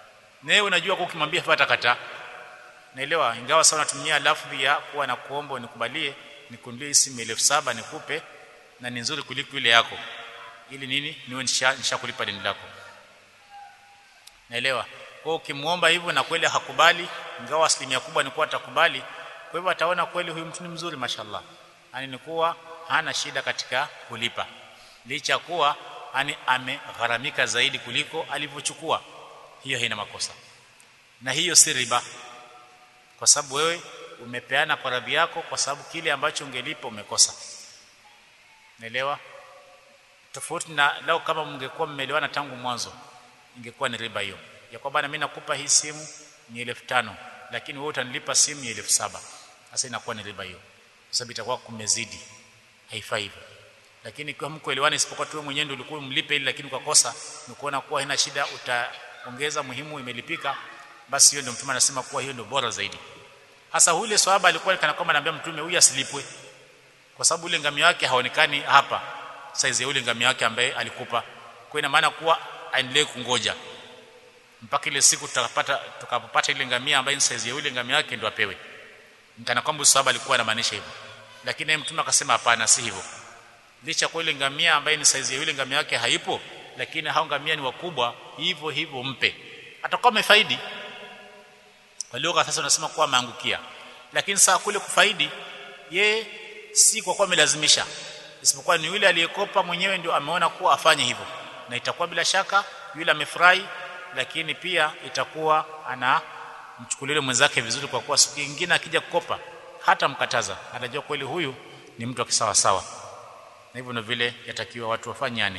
na yeye unajua kwa ukimwambia hata kataa naelewa ingawa sana natumia lafdhi ya kuwa na kuomba unikubalie nikunulie simu 1700 nikupe na ni nzuri kuliko ile yako ili nini niwe nishakulipa deni lako naelewa kwa ukimuomba hivyo na kweli hakubali ingawa asilimia kubwa ni kuwa atakubali kwa hivyo ataona kweli huyu mtu ni mzuri mashallah yani ni kuwa hana shida katika kulipa licha kuwa yani amegharamika zaidi kuliko alivyochukua hiyo haina makosa na hiyo si riba kwa sababu wewe umepeana kwa radhi yako kwa sababu kile ambacho ungelipa umekosa naelewa tofauti na lao kama mngekuwa mmeelewana tangu mwanzo ingekuwa ni riba hiyo ya kwamba na mimi nakupa hii simu ni 1500 lakini wewe utanilipa simu ya 1700 sasa inakuwa ni riba hiyo kwa sababu itakuwa kumezidi haifai hivyo lakini kwa mkuelewana isipokuwa tu mwenyewe ndio ulikuwa mlipe ile lakini ukakosa ni kuona kuwa haina shida utaongeza muhimu imelipika basi hiyo ndio mtume anasema kuwa hiyo ndio bora zaidi hasa yule swahaba alikuwa kana kwamba anambia mtume huyu asilipwe kwa sababu ule ngamia wake haonekani hapa saizi ya ule ngamia wake ambaye alikupa kwa ina maana kuwa aendelee kungoja mpaka ile siku tutapata tukapopata ile ngamia ambaye ni saizi ya ule ngamia wake ndio apewe nikana kwamba swahaba alikuwa anamaanisha hivyo lakini mtume akasema hapana si hivyo licha kwa ile ngamia ambaye ni saizi ya yule ngamia wake haipo lakini hao ngamia ni wakubwa hivyo hivyo mpe atakuwa amefaidi kwa lugha sasa unasema kuwa ameangukia lakini saa kule kufaidi ye si kwa kuwa amelazimisha isipokuwa ni yule aliyekopa mwenyewe ndio ameona kuwa afanye hivyo na itakuwa bila shaka yule amefurahi lakini pia itakuwa ana mchukulie mwenzake vizuri kwa kuwa siku nyingine akija kukopa hata mkataza anajua kweli huyu ni mtu akisawa sawa na hivyo ndio vile yatakiwa watu wafanyane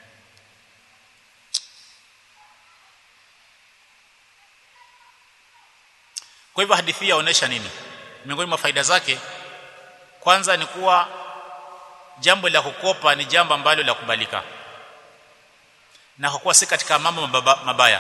kwa hivyo hadithi yaonesha nini miongoni mwa faida zake kwanza ni kuwa jambo la kukopa ni jambo ambalo la kubalika na kwa kuwa si katika mambo mabaya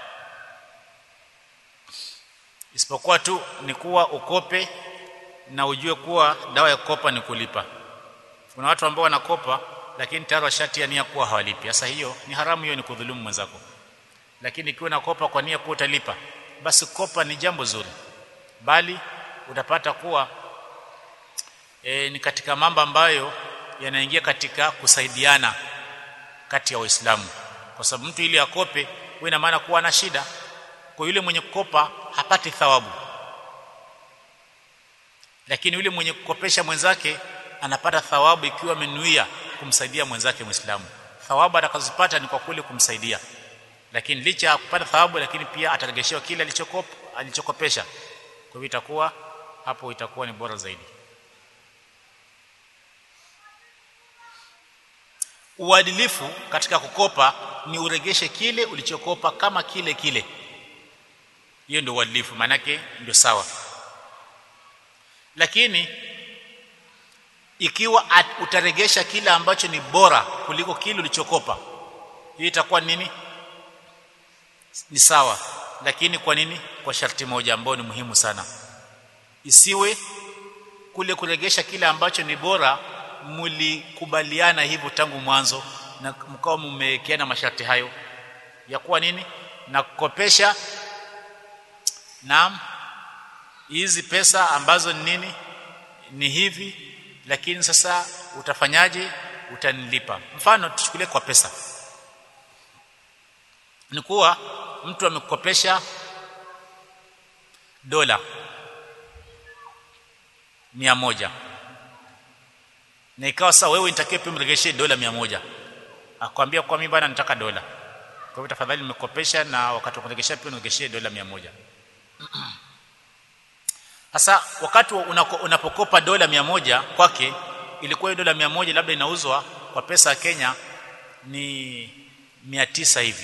isipokuwa tu ni kuwa ukope na ujue kuwa dawa ya kukopa ni kulipa kuna watu ambao wanakopa lakini tayari washatia nia kuwa hawalipi sasa hiyo ni haramu hiyo ni kudhulumu mwenzako lakini ikiwa unakopa kwa nia kuwa utalipa basi kopa ni jambo zuri bali utapata kuwa e, ni katika mambo ambayo yanaingia katika kusaidiana kati ya waislamu kwa sababu mtu ili akope huwa ina maana kuwa na shida kwa yule mwenye kukopa hapati thawabu lakini yule mwenye kukopesha mwenzake anapata thawabu ikiwa amenuia kumsaidia mwenzake muislamu thawabu atakazopata ni kwa kule kumsaidia lakini licha ya kupata thawabu lakini pia ataregeshewa kile alichokopa alichokopesha kwa hivyo itakuwa hapo itakuwa ni bora zaidi uadilifu katika kukopa ni uregeshe kile ulichokopa kama kile kile hiyo ndio uadilifu manake ndio sawa lakini ikiwa utaregesha kile ambacho ni bora kuliko kile ulichokopa hiyo itakuwa nini ni sawa lakini kwa nini kwa sharti moja ambayo ni muhimu sana isiwe kule kuregesha kile ambacho ni bora mlikubaliana hivyo tangu mwanzo na mkao mmewekeana masharti hayo ya kuwa nini na kukopesha naam hizi pesa ambazo ni nini ni hivi lakini sasa utafanyaje utanilipa mfano tuchukulie kwa pesa ni kuwa mtu amekukopesha dola mia moja na ikawa sasa wewe nitakie pia mregeshe dola mia moja akwambia kwa mimi bana nataka dola kwa hivyo tafadhali nimekopesha na wakati wa kuregesha pia niregeshe dola mia moja sasa wakati unapokopa dola mia moja kwake ilikuwa dola mia moja labda inauzwa kwa pesa ya Kenya ni mia tisa hivi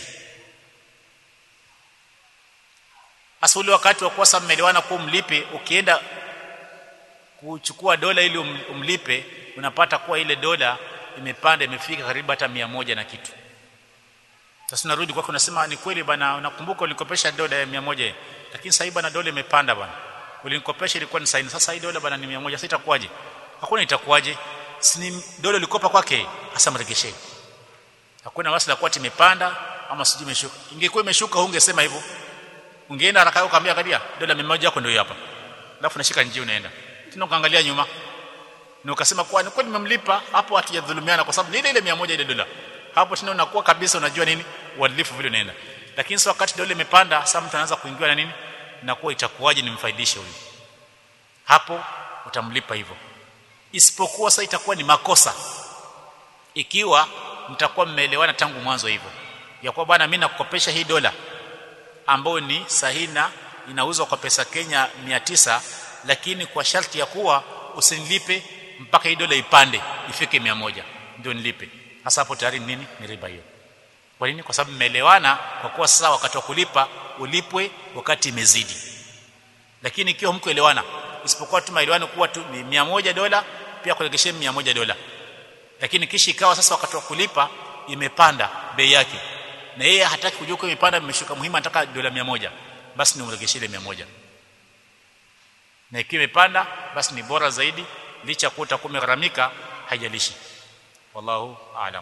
hasa ule wakati wa kuwa mmelewana kuwa mlipe ukienda kuchukua dola ili umlipe unapata kuwa ile dola imepanda imefika karibu hata mia moja na kitu sasa unarudi kwako unasema ni kweli bana unakumbuka ulikopesha dola ya mia moja lakini sasa bana dola imepanda bana ulinikopesha ilikuwa ni saini sasa hii dola bana ni 100 sasa itakuwaje hakuna itakuwaje si ni dola ulikopa kwake hasa mregeshe hakuna wasila kwa imepanda ama sijui imeshuka ingekuwa imeshuka ungesema hivyo ungeenda haraka yako kaambia angalia dola 100 yako ndio hapa alafu nashika njia unaenda tena ukaangalia nyuma na ukasema kwa ni kweli nimemlipa hapo hatujadhulumiana kwa sababu ni ile ile 100 ile dola hapo tena unakuwa kabisa unajua nini uadilifu vile unaenda lakini sio wakati dola imepanda sasa mtu anaanza kuingiwa na nini inakuwa itakuwaje nimfaidishe huyu hapo utamlipa hivyo isipokuwa sasa itakuwa ni makosa ikiwa mtakuwa mmeelewana tangu mwanzo hivyo ya kwa bwana mimi nakukopesha hii dola ambayo ni sahina inauzwa kwa pesa Kenya 900 lakini kwa sharti ya kuwa usinilipe mpaka hii dola ipande ifike 100 ndio nilipe hasa hapo tayari nini ni riba hiyo kwa nini kwa sababu mmeelewana kwa kuwa sasa wakati wa kulipa ulipwe wakati imezidi lakini ikiwa mkuelewana isipokuwa tu maelewano kuwa tu ni 100 dola pia kuregeshe 100 dola lakini kisha ikawa sasa wakati wa kulipa imepanda bei yake na yeye hataki kujua kwa imepanda imeshuka muhimu anataka dola 100 basi ni umregeshe ile 100 na ikiwa imepanda basi ni bora zaidi licha kuwa utakuwa umegharamika haijalishi wallahu aalam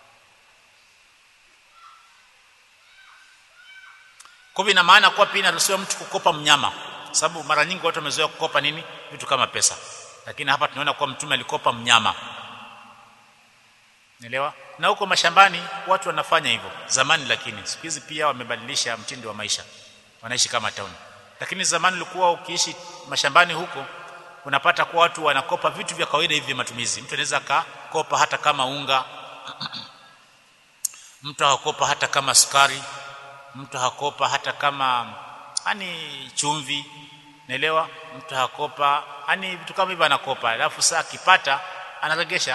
kwa hivyo ina maana kuwa pia inaruhusiwa mtu kukopa mnyama sababu mara nyingi watu wamezoea kukopa nini vitu kama pesa lakini hapa tunaona kuwa mtume alikopa mnyama Naelewa? Na huko mashambani watu wanafanya hivyo zamani, lakini siku hizi pia wamebadilisha mtindo wa maisha, wanaishi kama town. Lakini zamani ulikuwa ukiishi mashambani huko, unapata kuwa watu wanakopa vitu vya kawaida hivi vya matumizi. Mtu anaweza akakopa hata kama unga, mtu hakopa hata kama sukari, mtu hakopa hata kama yani chumvi, naelewa. Mtu hakopa yani vitu kama hivyo anakopa, alafu saa akipata anaregesha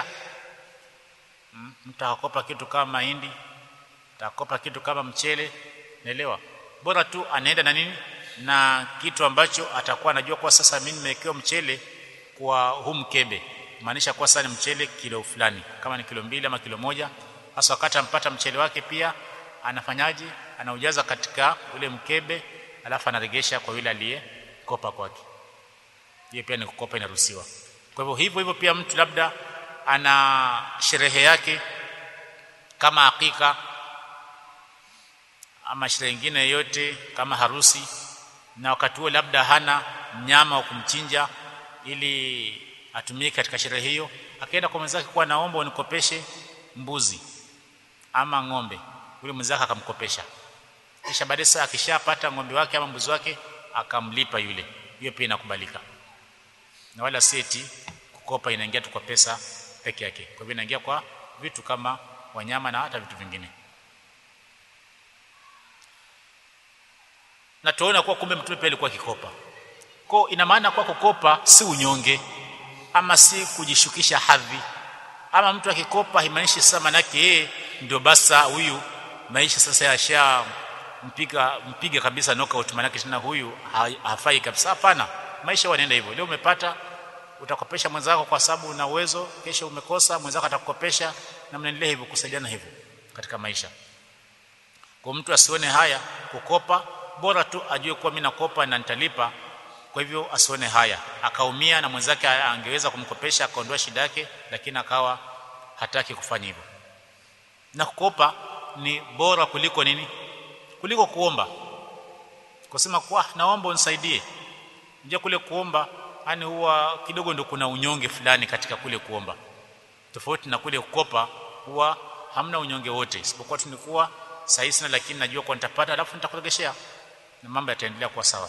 mtu akopa kitu kama mahindi takopa kitu kama mchele naelewa bora tu anaenda na nini na kitu ambacho atakuwa anajua kwa sasa mimi nimewekewa mchele kwa huu mkebe maanisha kwa sasa ni mchele kilo fulani kama ni kilo mbili ama kilo moja hasa wakati ampata mchele wake pia anafanyaje anaujaza katika ule mkebe alafu anaregesha kwa yule aliyekopa kwake hiyo pia ni kukopa inaruhusiwa kwa hivyo hivyo hivyo pia mtu labda ana sherehe yake kama hakika ama sherehe nyingine yoyote kama harusi na wakati huo labda hana mnyama wa kumchinja ili atumie katika sherehe hiyo akaenda kwa mwenzake kuwa naomba unikopeshe mbuzi ama ng'ombe yule mwenzake akamkopesha kisha baadaye sasa akishapata ng'ombe wake ama mbuzi wake akamlipa yule hiyo pia inakubalika na wala seti kukopa inaingia tu kwa pesa peke yake kwa hivyo inaingia kwa vitu kama wanyama na hata vitu vingine na tuona kuwa kumbe mtume pia alikuwa akikopa kwa ina maana kwa kukopa si unyonge ama si kujishukisha hadhi ama mtu akikopa haimaanishi sasa manake yeye ndio basa huyu maisha sasa yasha mpiga mpiga kabisa knockout manake tena huyu hafai kabisa hapana maisha wanaenda hivyo leo umepata utakopesha mwenzako kwa sababu una uwezo kesho umekosa mwenzako atakukopesha na mnaendelea hivyo kusaidiana hivyo katika maisha kwa mtu asione haya kukopa bora tu ajue kuwa mimi nakopa na nitalipa kwa hivyo asione haya akaumia na mwenzake angeweza kumkopesha akaondoa shida yake lakini akawa hataki kufanya hivyo na kukopa ni bora kuliko nini kuliko kuomba kusema kwa naomba unisaidie nje kule kuomba yani huwa kidogo ndo kuna unyonge fulani katika kule kuomba tofauti na kule kukopa huwa hamna unyonge wote isipokuwa tunikuwa sahihi sana lakini najua kwa nitapata alafu nitakuregeshea na mambo yataendelea kuwa sawa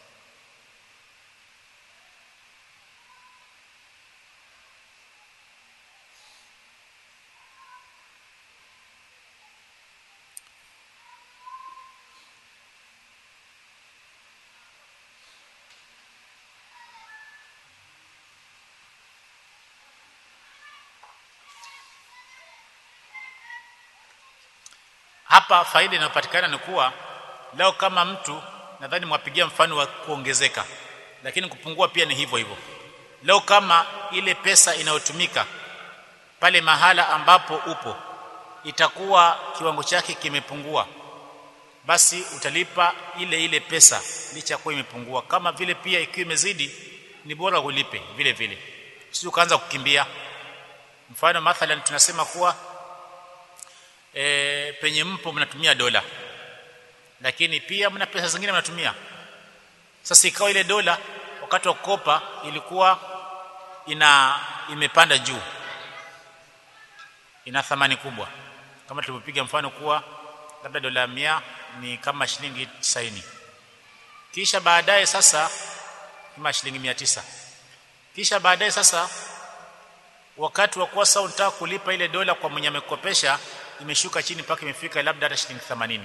hapa faida inayopatikana ni kuwa leo kama mtu nadhani mwapigia mfano wa kuongezeka lakini kupungua pia ni hivyo hivyo leo kama ile pesa inayotumika pale mahala ambapo upo itakuwa kiwango chake kimepungua basi utalipa ile ile pesa licha kuwa imepungua kama vile pia ikiwa imezidi ni bora ulipe vile vile sio ukaanza kukimbia mfano mathalan tunasema kuwa e, penye mpo mnatumia dola lakini pia mna pesa zingine mnatumia sasa ikawa ile dola wakati wa kukopa ilikuwa ina imepanda juu ina thamani kubwa kama tulivyopiga mfano kuwa labda dola mia ni kama shilingi 90 kisha baadaye sasa kama shilingi mia tisa kisha baadaye sasa wakati wa kuwa sasa unataka kulipa ile dola kwa mwenye amekopesha imeshuka chini mpaka imefika labda hata shilingi 80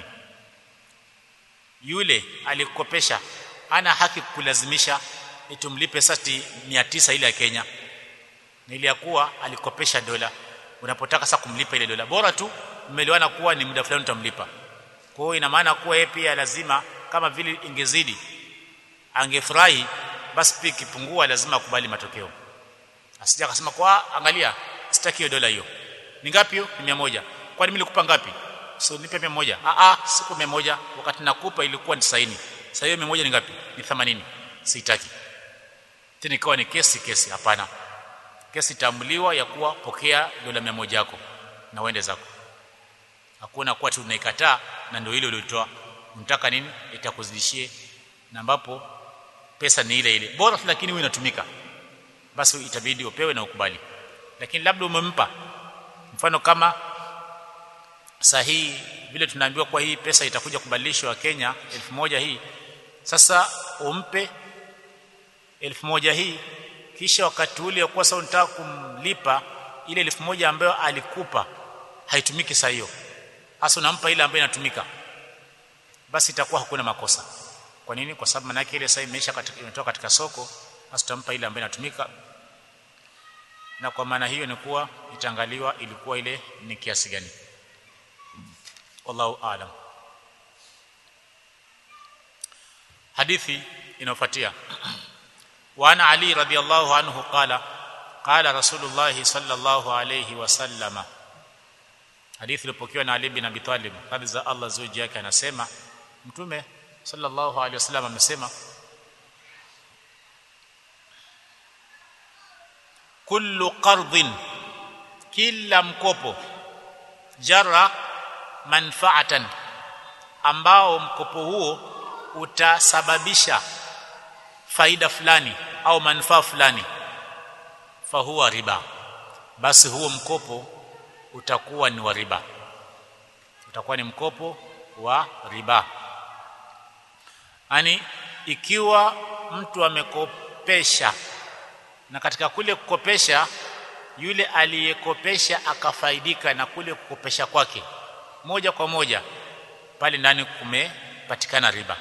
yule alikopesha ana haki kulazimisha itumlipe sasa 900 ile ya Kenya na ile ya kuwa alikopesha dola unapotaka sasa kumlipa ile dola bora tu mmeliwana kuwa ni muda fulani utamlipa kwa hiyo ina maana kuwa yeye pia lazima kama vile ingezidi angefurahi basi pia ikipungua lazima akubali matokeo asija akasema kwa angalia sitaki hiyo dola hiyo ni ngapi hiyo ni 100 kwani mimi nilikupa ngapi so nipe 100 ah ah siku 100 wakati nakupa ilikuwa ni 90 sasa hiyo 100 ni ngapi ni 80 sitaki tena ikawa ni kesi kesi hapana kesi tambuliwa ya kuwa pokea dola 100 yako na uende zako hakuna kuwa tu unaikataa na ndio ile uliotoa unataka nini itakuzidishie na ambapo pesa ni ile ile bora lakini wewe inatumika basi itabidi upewe na ukubali lakini labda umempa mfano kama sahihi vile tunaambiwa kwa hii pesa itakuja kubadilishwa Kenya elfu moja hii sasa umpe elfu moja hii kisha wakati ule kwa sababu unataka kumlipa ile elfu moja ambayo alikupa haitumiki saa hiyo hasa unampa ile ambayo inatumika basi itakuwa hakuna makosa kwa nini kwa sababu manake ile saa imeisha katika imetoka katika soko hasa utampa ile ambayo inatumika na kwa maana hiyo ni kuwa itaangaliwa ilikuwa ile ni kiasi gani wallahu aalam hadithi inayofuatia وعن علي رضي الله عنه قال قال رسول الله صلى الله عليه وسلم hadithi iliyopokewa na Ali bin Abi Talib radhi za Allah zuji yake anasema mtume sallallahu alaihi wasallam amesema kullu qardhin kila mkopo jara manfaatan ambao mkopo huo utasababisha faida fulani au manufaa fulani fahuwa riba basi huo mkopo utakuwa ni wa riba utakuwa ni mkopo wa riba yani ikiwa mtu amekopesha na katika kule kukopesha yule aliyekopesha akafaidika na kule kukopesha kwake moja kwa moja pale ndani kumepatikana riba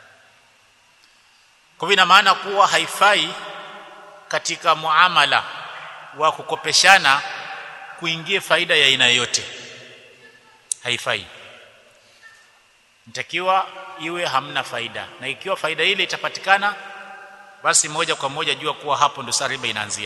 kwa hivyo ina maana kuwa haifai katika muamala wa kukopeshana kuingie faida ya aina yoyote haifai nitakiwa iwe hamna faida na ikiwa faida ile itapatikana basi moja kwa moja jua kuwa hapo ndo saa riba inaanzia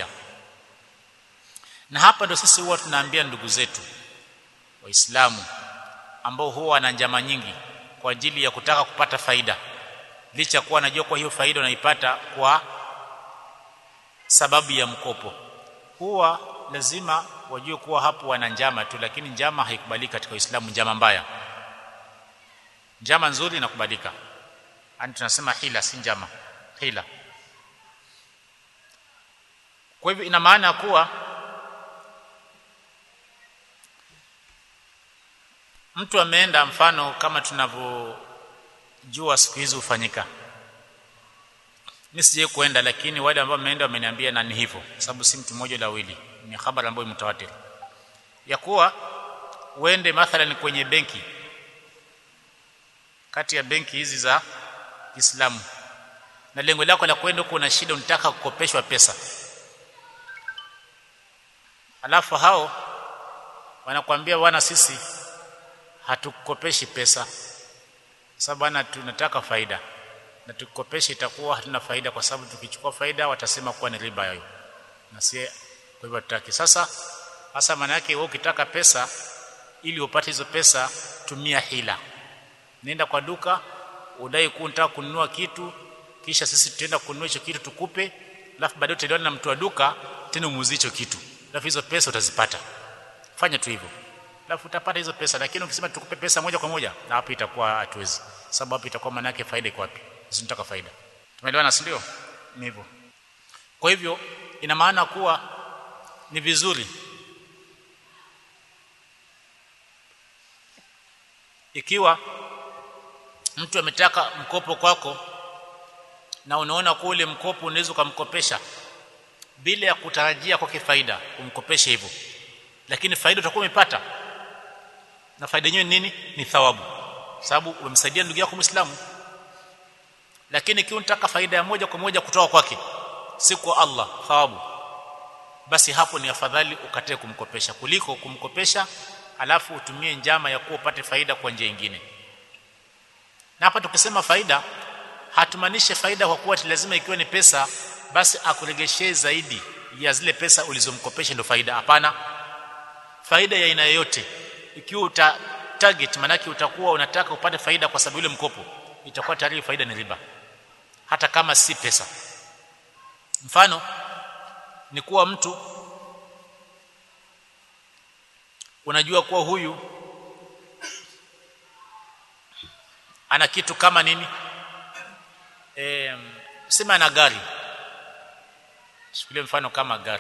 na hapa ndo sisi huwa tunaambia ndugu zetu waislamu ambao huwa wana njama nyingi kwa ajili ya kutaka kupata faida licha kuwa anajua kwa hiyo faida unaipata kwa sababu ya mkopo huwa lazima wajue kuwa hapo wana njama tu lakini njama haikubaliki katika Uislamu njama mbaya njama nzuri inakubalika yani tunasema hila si njama hila kwa hivyo ina maana kuwa mtu ameenda mfano kama tunavyojua siku hizi hufanyika mimi sije kuenda lakini wale ambao wameenda wameniambia na ni hivyo sababu si mtu mmoja la wili ni habari ambayo mtawatir ya kuwa uende mathalan kwenye benki kati ya benki hizi za Kiislamu na lengo lako la kwenda huko una shida unataka kukopeshwa pesa alafu hao wanakuambia bwana sisi hatukukopeshi pesa sababu bwana tunataka faida na tukikopesha itakuwa hatuna faida kwa sababu tukichukua faida watasema kuwa ni riba hiyo na si kwa hivyo tutaki sasa hasa maana yake wewe ukitaka pesa ili upate hizo pesa tumia hila nenda kwa duka udai kuwa unataka kununua kitu kisha sisi tutaenda kununua hicho kitu tukupe alafu baadaye utaelewana na mtu wa duka tena umuuzie hicho kitu alafu hizo pesa utazipata fanya tu hivyo alafu utapata hizo pesa lakini ukisema tukupe pesa moja kwa moja na hapo itakuwa hatuwezi sababu hapo itakuwa maana yake faida iko wapi sisi tunataka faida tumeelewana si ndio ni hivyo kwa hivyo ina maana kuwa ni vizuri ikiwa mtu ametaka mkopo kwako na unaona kuwa ule mkopo unaweza kumkopesha bila ya kutarajia kwake faida umkopeshe hivyo lakini faida utakuwa umepata na faida yenyewe nini ni thawabu sababu umemsaidia ndugu yako Muislamu lakini ikiwa unataka faida ya moja kwa moja kutoka kwake si kwa Allah thawabu basi hapo ni afadhali ukatae kumkopesha kuliko kumkopesha alafu utumie njama ya kuwa upate faida kwa njia nyingine na hapa tukisema faida hatumaanishe faida kwa kuwa lazima ikiwa ni pesa basi akuregeshee zaidi ya zile pesa ulizomkopesha ndio faida hapana faida ya aina yoyote ikiwa uta target manake utakuwa unataka upate faida kwa sababu ile mkopo itakuwa tayari faida ni riba hata kama si pesa mfano ni kuwa mtu unajua kuwa huyu ana kitu kama nini e, sema ana gari chukulia mfano kama gari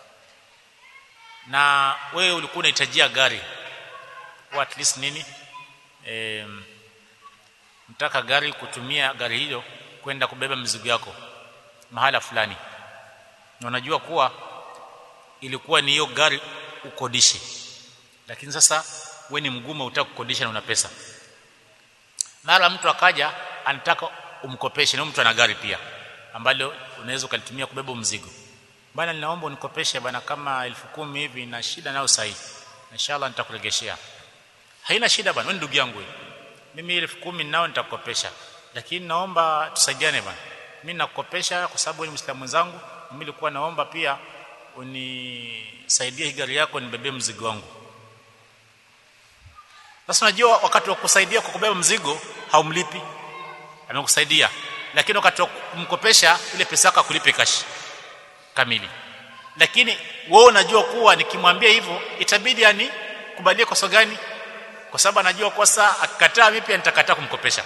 na wewe ulikuwa unahitajia gari or at least nini e, mtaka gari kutumia gari hilo kwenda kubeba mizigo yako mahala fulani na unajua kuwa ilikuwa ni hiyo gari ukodishe lakini sasa we ni mgumu utaka kukodisha na una pesa mara mtu akaja anataka umkopeshe na mtu ana gari pia ambalo unaweza ukalitumia kubeba mzigo bana ninaomba unikopeshe bana kama elfu kumi hivi na shida nayo sahi inshallah nitakuregeshea haina shida bana wewe ndugu yangu wewe mimi elfu kumi nao nitakukopesha lakini naomba tusaidiane bana mimi nakukopesha kwa sababu wewe ni mwislamu mwenzangu mimi nilikuwa naomba pia unisaidie hii gari yako nibebee mzigo wangu sasa unajua wakati wa kusaidia kwa kubeba mzigo haumlipi amekusaidia lakini wakati wa kumkopesha ile pesa yako akulipe cash kamili lakini wewe unajua kuwa nikimwambia hivyo itabidi yani kubalie kosa gani kwa sababu anajua kosa akikataa mimi pia nitakataa kumkopesha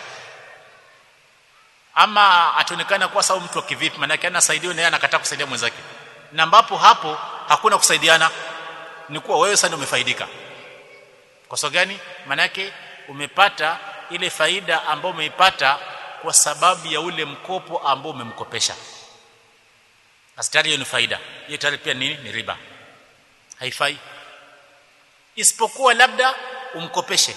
ama ataonekana kuwa sawa mtu wa kivipi maana yake anasaidiwa na yeye anakataa kusaidia mwenzake na ambapo hapo hakuna kusaidiana ni kuwa wewe sasa ndio umefaidika kwa sababu gani maana yake umepata ile faida ambayo umeipata kwa sababu ya ule mkopo ambao umemkopesha astari hiyo ni faida hiyo tayari pia nini ni riba haifai isipokuwa labda umkopeshe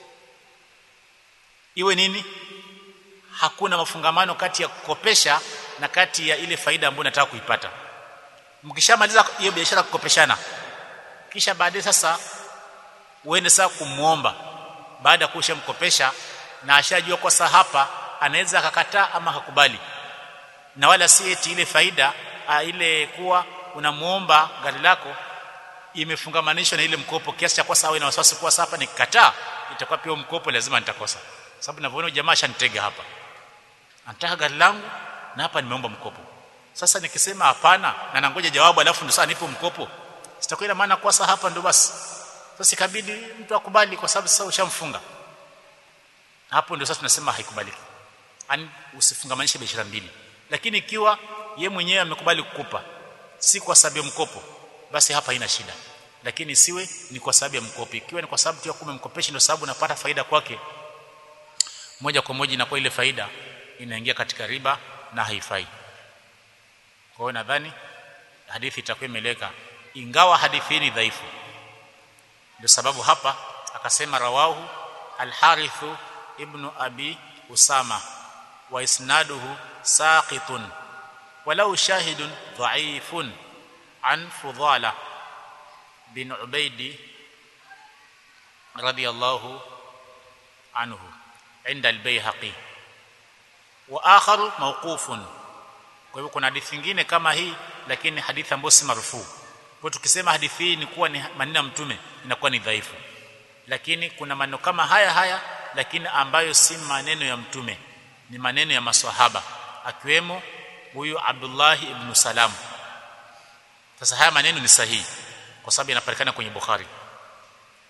iwe nini hakuna mafungamano kati ya kukopesha na kati ya ile faida ambayo unataka kuipata mkishamaliza hiyo biashara kukopeshana kisha baadaye sasa uende sasa kumuomba baada ya kushamkopesha na ashajua kwa saa hapa anaweza akakataa ama hakubali na wala si eti ile faida a, ile kuwa unamuomba gari lako imefungamanishwa na ile mkopo kiasi cha kwa sawa na wasiwasi kuwa hapa nikikataa itakuwa pia mkopo lazima nitakosa sababu ninavyoona jamaa ashanitega hapa anataka gari langu na hapa nimeomba mkopo sasa nikisema hapana na nangoja jawabu alafu ndo sasa nipo mkopo sitakuwa ina maana kwa sasa hapa ndo basi sasa ikabidi mtu akubali kwa sababu sasa ushamfunga hapo ndio sasa tunasema haikubaliki yani usifungamanishe biashara mbili lakini ikiwa ye mwenyewe amekubali kukupa si kwa sababu ya mkopo basi hapa haina shida lakini siwe ni kwa sababu ya mkopo ikiwa ni kwa sababu tu ya kumemkopesha ndio sababu unapata faida kwake moja kwa moja inakuwa ile faida inaingia katika riba na haifai kwa hiyo nadhani hadithi itakuwa imeleka ingawa hadithi hii ni dhaifu ndio sababu hapa akasema rawahu al-Harith ibn Abi Usama wa isnaduhu saqitun walau shahidun dha'ifun an Fudhala bin Ubaidi radiyallahu anhu inda al-Baihaqi wa akharu mawqufun kwa hivyo kuna hadithi nyingine kama hii lakini hadithi ambayo si marufuu kwa tukisema hadithi hii ni kuwa ni maneno ya mtume inakuwa ni dhaifu lakini kuna maneno kama haya haya lakini ambayo si maneno ya mtume ni maneno ya maswahaba akiwemo huyu Abdullah ibn Salam sasa haya maneno ni sahihi kwa sababu yanapatikana kwenye Bukhari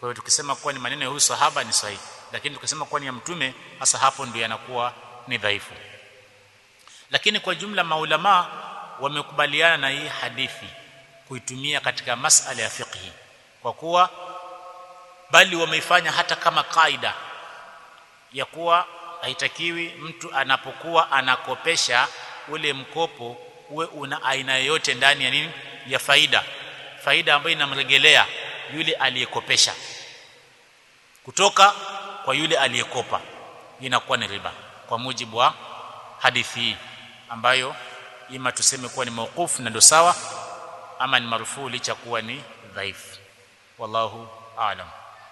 kwa hiyo tukisema kuwa ni maneno ya huyu sahaba ni sahihi lakini tukisema kuwa ni ya mtume hasa hapo ndio yanakuwa ni dhaifu lakini kwa jumla maulama wamekubaliana na hii hadithi kuitumia katika masala ya fiqhi kwa kuwa bali wameifanya hata kama kaida ya kuwa haitakiwi mtu anapokuwa anakopesha ule mkopo uwe una aina yoyote ndani ya nini ya faida faida ambayo inamregelea yule aliyekopesha kutoka kwa yule aliyekopa inakuwa ni riba kwa mujibu wa hadithi hii ambayo ima tuseme kuwa ni mauqufu na ndo sawa ama ni marufuu licha kuwa ni dhaifu wallahu aalam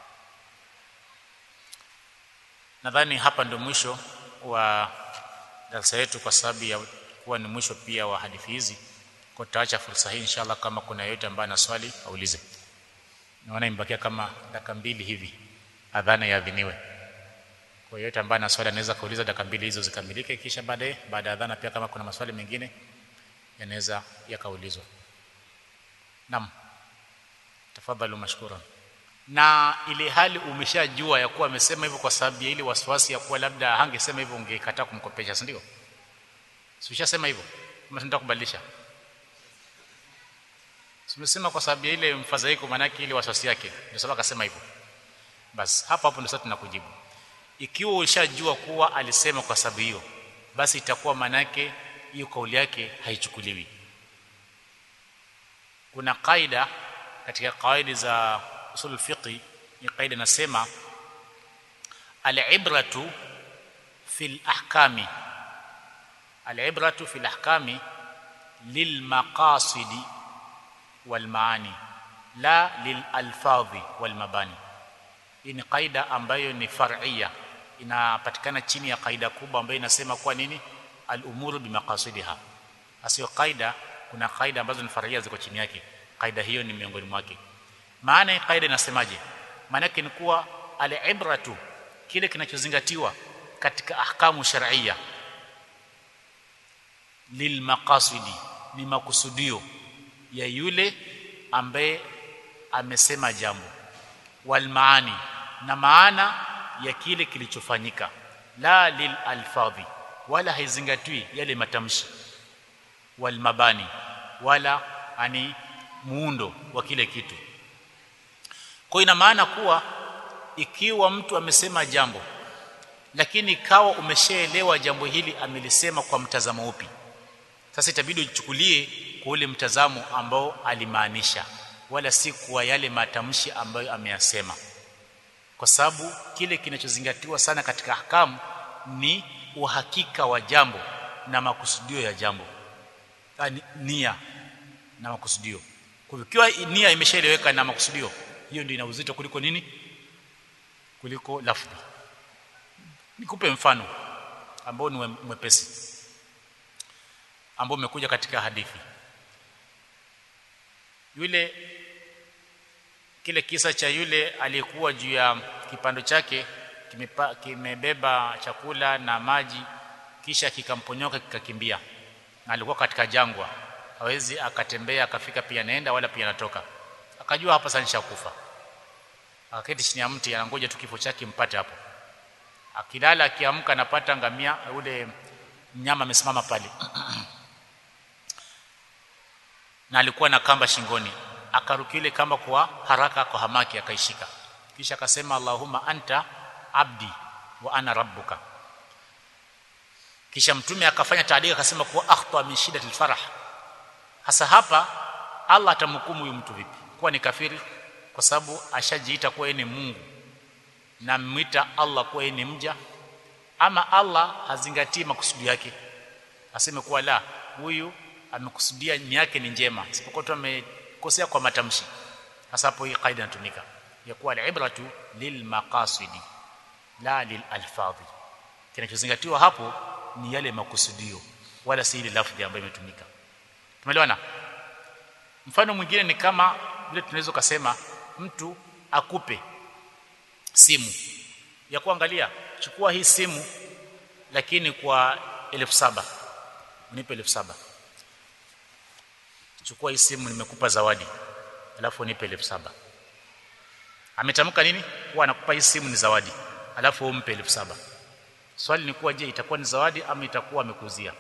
nadhani hapa ndo mwisho wa darasa yetu kwa sababu ya kuwa ni mwisho pia wa hadithi hizi kwa tutaacha fursa hii inshallah kama kuna yeyote ambaye ana swali aulize naona imebakia kama dakika mbili hivi adhana yaadhiniwe kwa yeyote ambaye ana swali anaweza kuuliza dakika mbili hizo zikamilike kisha baadaye baada ya adhana pia kama kuna maswali mengine yanaweza yakaulizwa naam tafadhali mashkura na ile hali umeshajua ya kuwa amesema hivyo kwa sababu ya ile wasiwasi ya kuwa labda hangesema hivyo ungekataa kumkopesha si ndio si ushasema hivyo kama tunataka kubadilisha Tumesema kwa sababu ya ile mfadhaiko manake ile wasiwasi yake ndio sababu akasema hivyo basi hapo hapo ndio sasa tunakujibu ikiwa ushajua kuwa alisema kwa sababu hiyo basi itakuwa manake hiyo kauli yake haichukuliwi kuna kaida katika kaida za usul fiqh ni kaida nasema al-ibratu fil ahkami al-ibratu fil ahkami lil maqasidi wal maani la lil alfadhi wal mabani hii ni kaida ambayo ni far'ia inapatikana chini ya kaida kubwa ambayo inasema kwa nini al-umuru bimaqasidiha asio kaida kuna kaida ambazo ni far'ia ziko chini yake kaida hiyo ni miongoni mwake maana kaida inasemaje maana yake ni kuwa al-ibratu kile kinachozingatiwa katika ahkamu shar'ia lil maqasidi ni makusudio ya yule ambaye amesema jambo wal maani na maana ya kile kilichofanyika la lil alfadhi wala haizingatiwi yale matamshi wal mabani wala ani muundo wa kile kitu kwa ina maana kuwa ikiwa mtu amesema jambo lakini ikawa umeshaelewa jambo hili amelisema kwa mtazamo upi sasa itabidi uchukulie kwa ule mtazamo ambao alimaanisha wala si kwa yale matamshi ambayo ameyasema kwa sababu kile kinachozingatiwa sana katika ahkamu ni uhakika wa jambo na makusudio ya jambo yani nia na makusudio kwa hivyo ikiwa nia imeshaeleweka na makusudio hiyo ndio ina uzito kuliko nini kuliko lafdhi nikupe mfano ambao ni mwepesi ambao umekuja katika hadithi yule kile kisa cha yule aliyekuwa juu ya kipando chake kimepa, kimebeba chakula na maji kisha kikamponyoka kikakimbia na alikuwa katika jangwa hawezi akatembea akafika pia naenda wala pia anatoka akajua hapa sasa nishakufa akaketi chini ya mti anangoja tu kifo chake mpate hapo akilala akiamka anapata ngamia ule mnyama amesimama pale na alikuwa na kamba shingoni akarukia ile kamba kwa haraka kwa hamaki akaishika kisha akasema Allahumma anta abdi wa ana rabbuka kisha mtume akafanya taadika akasema kuwa akhta min shiddati alfarah hasa hapa Allah atamhukumu huyu mtu vipi kuwa ni kafiri kwa sababu ashajiita kuwa yeye ni Mungu na mwita Allah kuwa yeye ni mja ama Allah hazingatii makusudi yake aseme kuwa la huyu amekusudia nia yake ni njema isipokuwa tu amekosea kwa matamshi hasa hapo hii kaida inatumika ya kuwa al-ibratu lil maqasidi la lil alfadhi kinachozingatiwa hapo ni yale makusudio wala si ile lafzi ambayo imetumika tumeelewana mfano mwingine ni kama vile tunaweza kusema mtu akupe simu ya kuangalia chukua hii simu lakini kwa elfu saba unipe elfu saba chukua hii simu nimekupa zawadi alafu nipe elfu saba ametamka nini kuwa anakupa hii simu ni zawadi alafu umpe elfu saba swali ni kuwa je itakuwa ni zawadi ama itakuwa amekuzia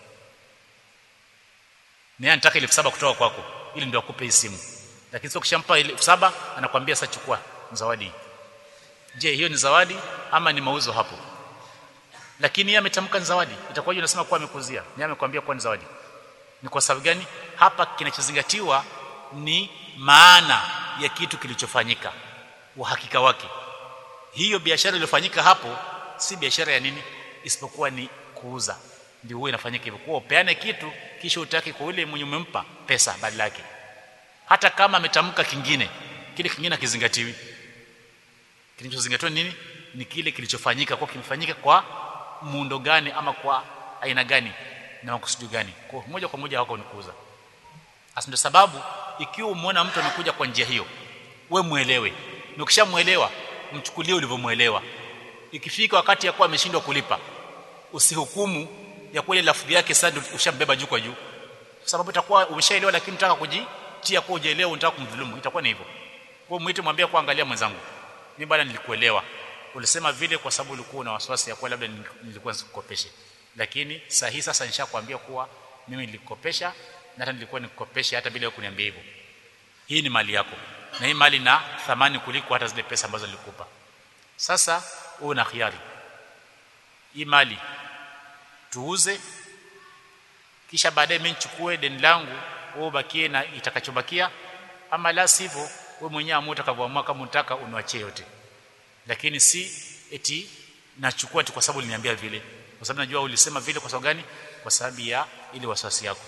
ni anataka elfu saba kutoka kwako ili ndio akupe hii simu lakini sio kishampa elfu saba anakuambia sasa chukua zawadi je hiyo ni zawadi ama ni mauzo hapo lakini yeye ametamka ni zawadi itakuwaje unasema kuwa amekuzia yeye amekwambia kuwa ni zawadi ni kwa sababu gani hapa kinachozingatiwa ni maana ya kitu kilichofanyika uhakika wake hiyo biashara iliyofanyika hapo si biashara ya nini isipokuwa ni kuuza ndio huwa inafanyika hivyo kwa upeane kitu kisha utaki kwa yule mwenye umempa pesa badala yake hata kama ametamka kingine kile kingine hakizingatiwi kinachozingatiwa nini ni kile kilichofanyika kwa kimefanyika kwa muundo gani ama kwa aina gani na makusudi gani kwa moja kwa moja wako ni kuuza hasa ndio sababu ikiwa umeona mtu amekuja kwa njia hiyo we muelewe na ukishamuelewa mchukulie ulivyomuelewa ikifika wakati ya kuwa ameshindwa kulipa usihukumu ya kuwa ile lafudhi yake sasa ushambeba juu kwa juu kwa sababu itakuwa umeshaelewa lakini unataka kujitia kwa ujaelewa unataka kumdhulumu itakuwa ni hivyo kwa muite mwambie kwa angalia mwenzangu mimi bwana nilikuelewa ulisema vile kwa sababu ulikuwa una wasiwasi ya kuwa labda nilikuwa nikukopeshe lakini sahihi sasa nishakwambia kuwa mimi nilikopesha na hata nilikuwa nikukopesha hata bila kuniambia hivyo hii ni mali yako na hii mali na thamani kuliko hata zile pesa ambazo nilikupa sasa wewe una khiari hii mali tuuze kisha baadaye mimi nichukue deni langu wewe ubakie na itakachobakia ama la sivyo wewe mwenyewe amua utakavyoamua kama unataka uniachie yote lakini si eti nachukua tu kwa sababu uliniambia vile kwa sababu najua ulisema vile kwa sababu gani kwa sababu ya ile waswasi yako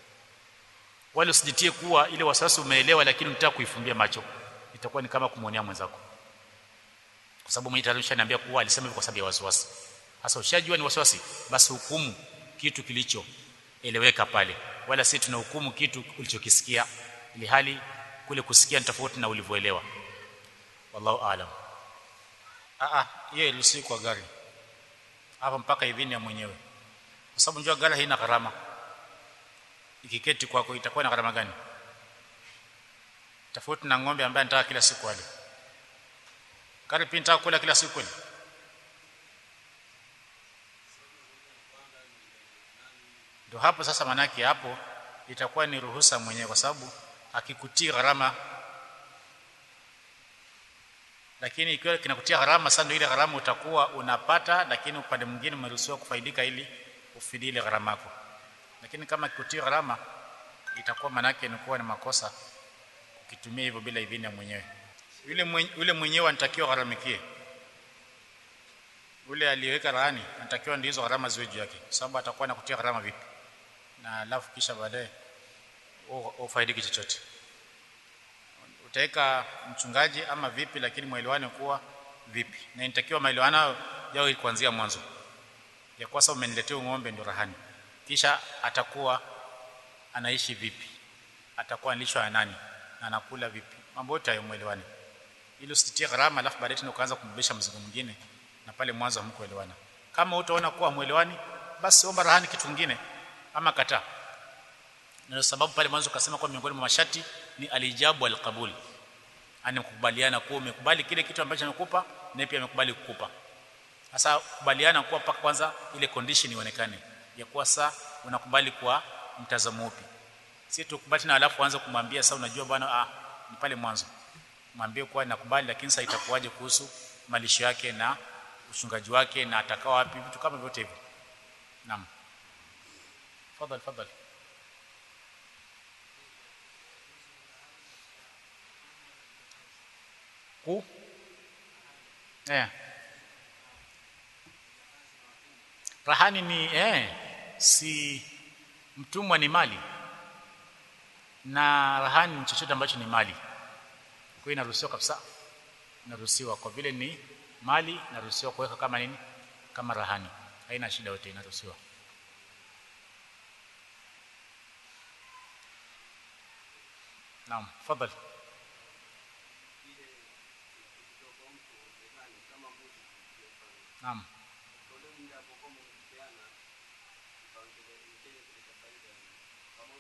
wale usijitie kuwa ile waswasi umeelewa lakini unataka kuifumbia macho itakuwa ni kama kumwonea mwenzako kwa sababu mwenyewe tayari ushaniambia kuwa alisema hivyo kwa sababu ya wasiwasi sasa ushajua ni wasiwasi basi hukumu kitu kilicho eleweka pale wala si tunahukumu kitu ulichokisikia ili hali kule kusikia ni tofauti na ulivyoelewa wallahu aalam a a yeye ilusi kwa gari hapa mpaka idhini ya mwenyewe kwa sababu njua gari haina gharama ikiketi kwako itakuwa na gharama gani tofauti na ng'ombe ambaye anataka kila siku ale gari pia nataka kula kila siku kweli ndio hapo sasa manake hapo itakuwa ni ruhusa mwenyewe kwa sababu akikutii gharama lakini ikiwa kinakutia gharama sasa ndio ile gharama utakuwa unapata lakini upande mwingine umeruhusiwa kufaidika ili ufidie ile gharama yako lakini kama kikutia gharama itakuwa manake inakuwa ni makosa ukitumia hivyo bila idhini ya mwenyewe yule mwenye, yule mwenyewe anatakiwa gharamikie yule aliyeweka rahani anatakiwa ndizo gharama ziwe juu yake sababu atakuwa anakutia gharama vipi na alafu kisha baadaye ufaidiki chochote utaweka mchungaji ama vipi lakini mwelewane kuwa vipi na inatakiwa maelewano yao kuanzia mwanzo ya kwa sababu umeniletea ng'ombe ndio rahani kisha atakuwa anaishi vipi atakuwa analishwa na nani na anakula vipi mambo yote hayo mwelewane ili usitie gharama alafu baadaye tena ukaanza kumbebesha mzigo mwingine na pale mwanzo hamkuelewana kama utaona kuwa mwelewani basi omba rahani kitu kingine ama kataa na sababu pale mwanzo kasema kwa miongoni mwa masharti ni alijabu alqabul ani kukubaliana kuwa umekubali kile kitu ambacho amekupa na pia amekubali kukupa sasa kubaliana kuwa paka kwanza ile condition ionekane ya kuwa saa unakubali kwa mtazamo upi si tukubali na alafu anza kumwambia sasa unajua bwana ah ni pale mwanzo mwambie kuwa nakubali lakini sasa itakuwaje kuhusu malisho yake na uchungaji wake na atakao wapi vitu kama vyote hivyo naam fadhali fadhali ku eh rahani ni eh si mtumwa ni mali na rahani ni chochote ambacho ni mali kwa hiyo inaruhusiwa kabisa inaruhusiwa kwa vile ni mali inaruhusiwa kuweka kama nini kama rahani haina shida yote inaruhusiwa naam fadhali naam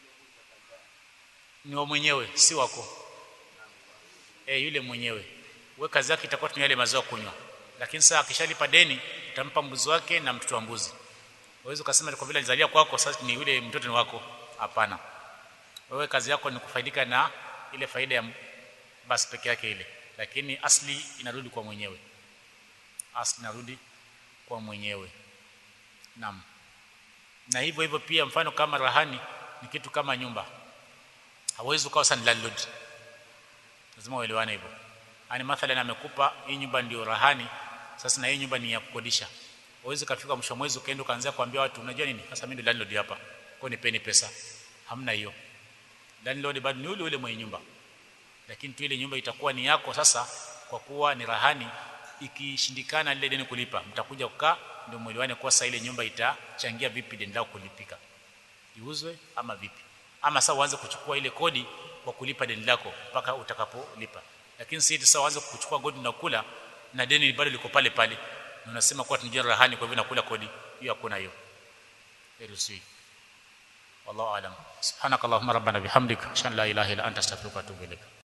ni wa mwenyewe si wako eh yule mwenyewe wewe kazi yake itakuwa tu yale maziwa kunywa lakini sasa akishalipa deni utampa mbuzi wake na mtoto wa mbuzi Uweze ukasema kwa vile alizalia kwako sasa ni yule mtoto ni wako. Hapana. Wewe kazi yako ni kufaidika na ile faida ya basi peke yake ile. Lakini asli inarudi kwa mwenyewe. Asli inarudi kwa mwenyewe. Naam. Na hivyo hivyo pia mfano kama rahani ni kitu kama nyumba. Hawezi ukawa sana landlord. Lazima uelewane hivyo. Ani mathalan amekupa hii nyumba ndio rahani, sasa na hii nyumba ni ya kukodisha uweze kafika mwisho mwezi ukaenda ukaanza kuambia watu unajua nini sasa mimi ndo landlord hapa kwa nipeni pesa hamna hiyo landlord bado ni yule yule mwenye nyumba lakini tu ile nyumba itakuwa ni yako sasa kwa kuwa ni rahani ikishindikana lile deni kulipa mtakuja kukaa ndio mwelewane kwa sasa ile nyumba itachangia vipi deni lako kulipika iuzwe ama vipi ama sasa uanze kuchukua ile kodi kwa kulipa deni lako mpaka utakapolipa lakini si sasa uanze kuchukua kodi na kula na deni bado liko pale pale na unasema kuwa tunajua rahani kwa hivyo nakula kodi hiyo hakuna hiyo iruhusiwi wallahu alam subhanakallahumma rabbana bihamdika ashhadu an la ilaha illa anta astaghfiruka wa atubu ilaik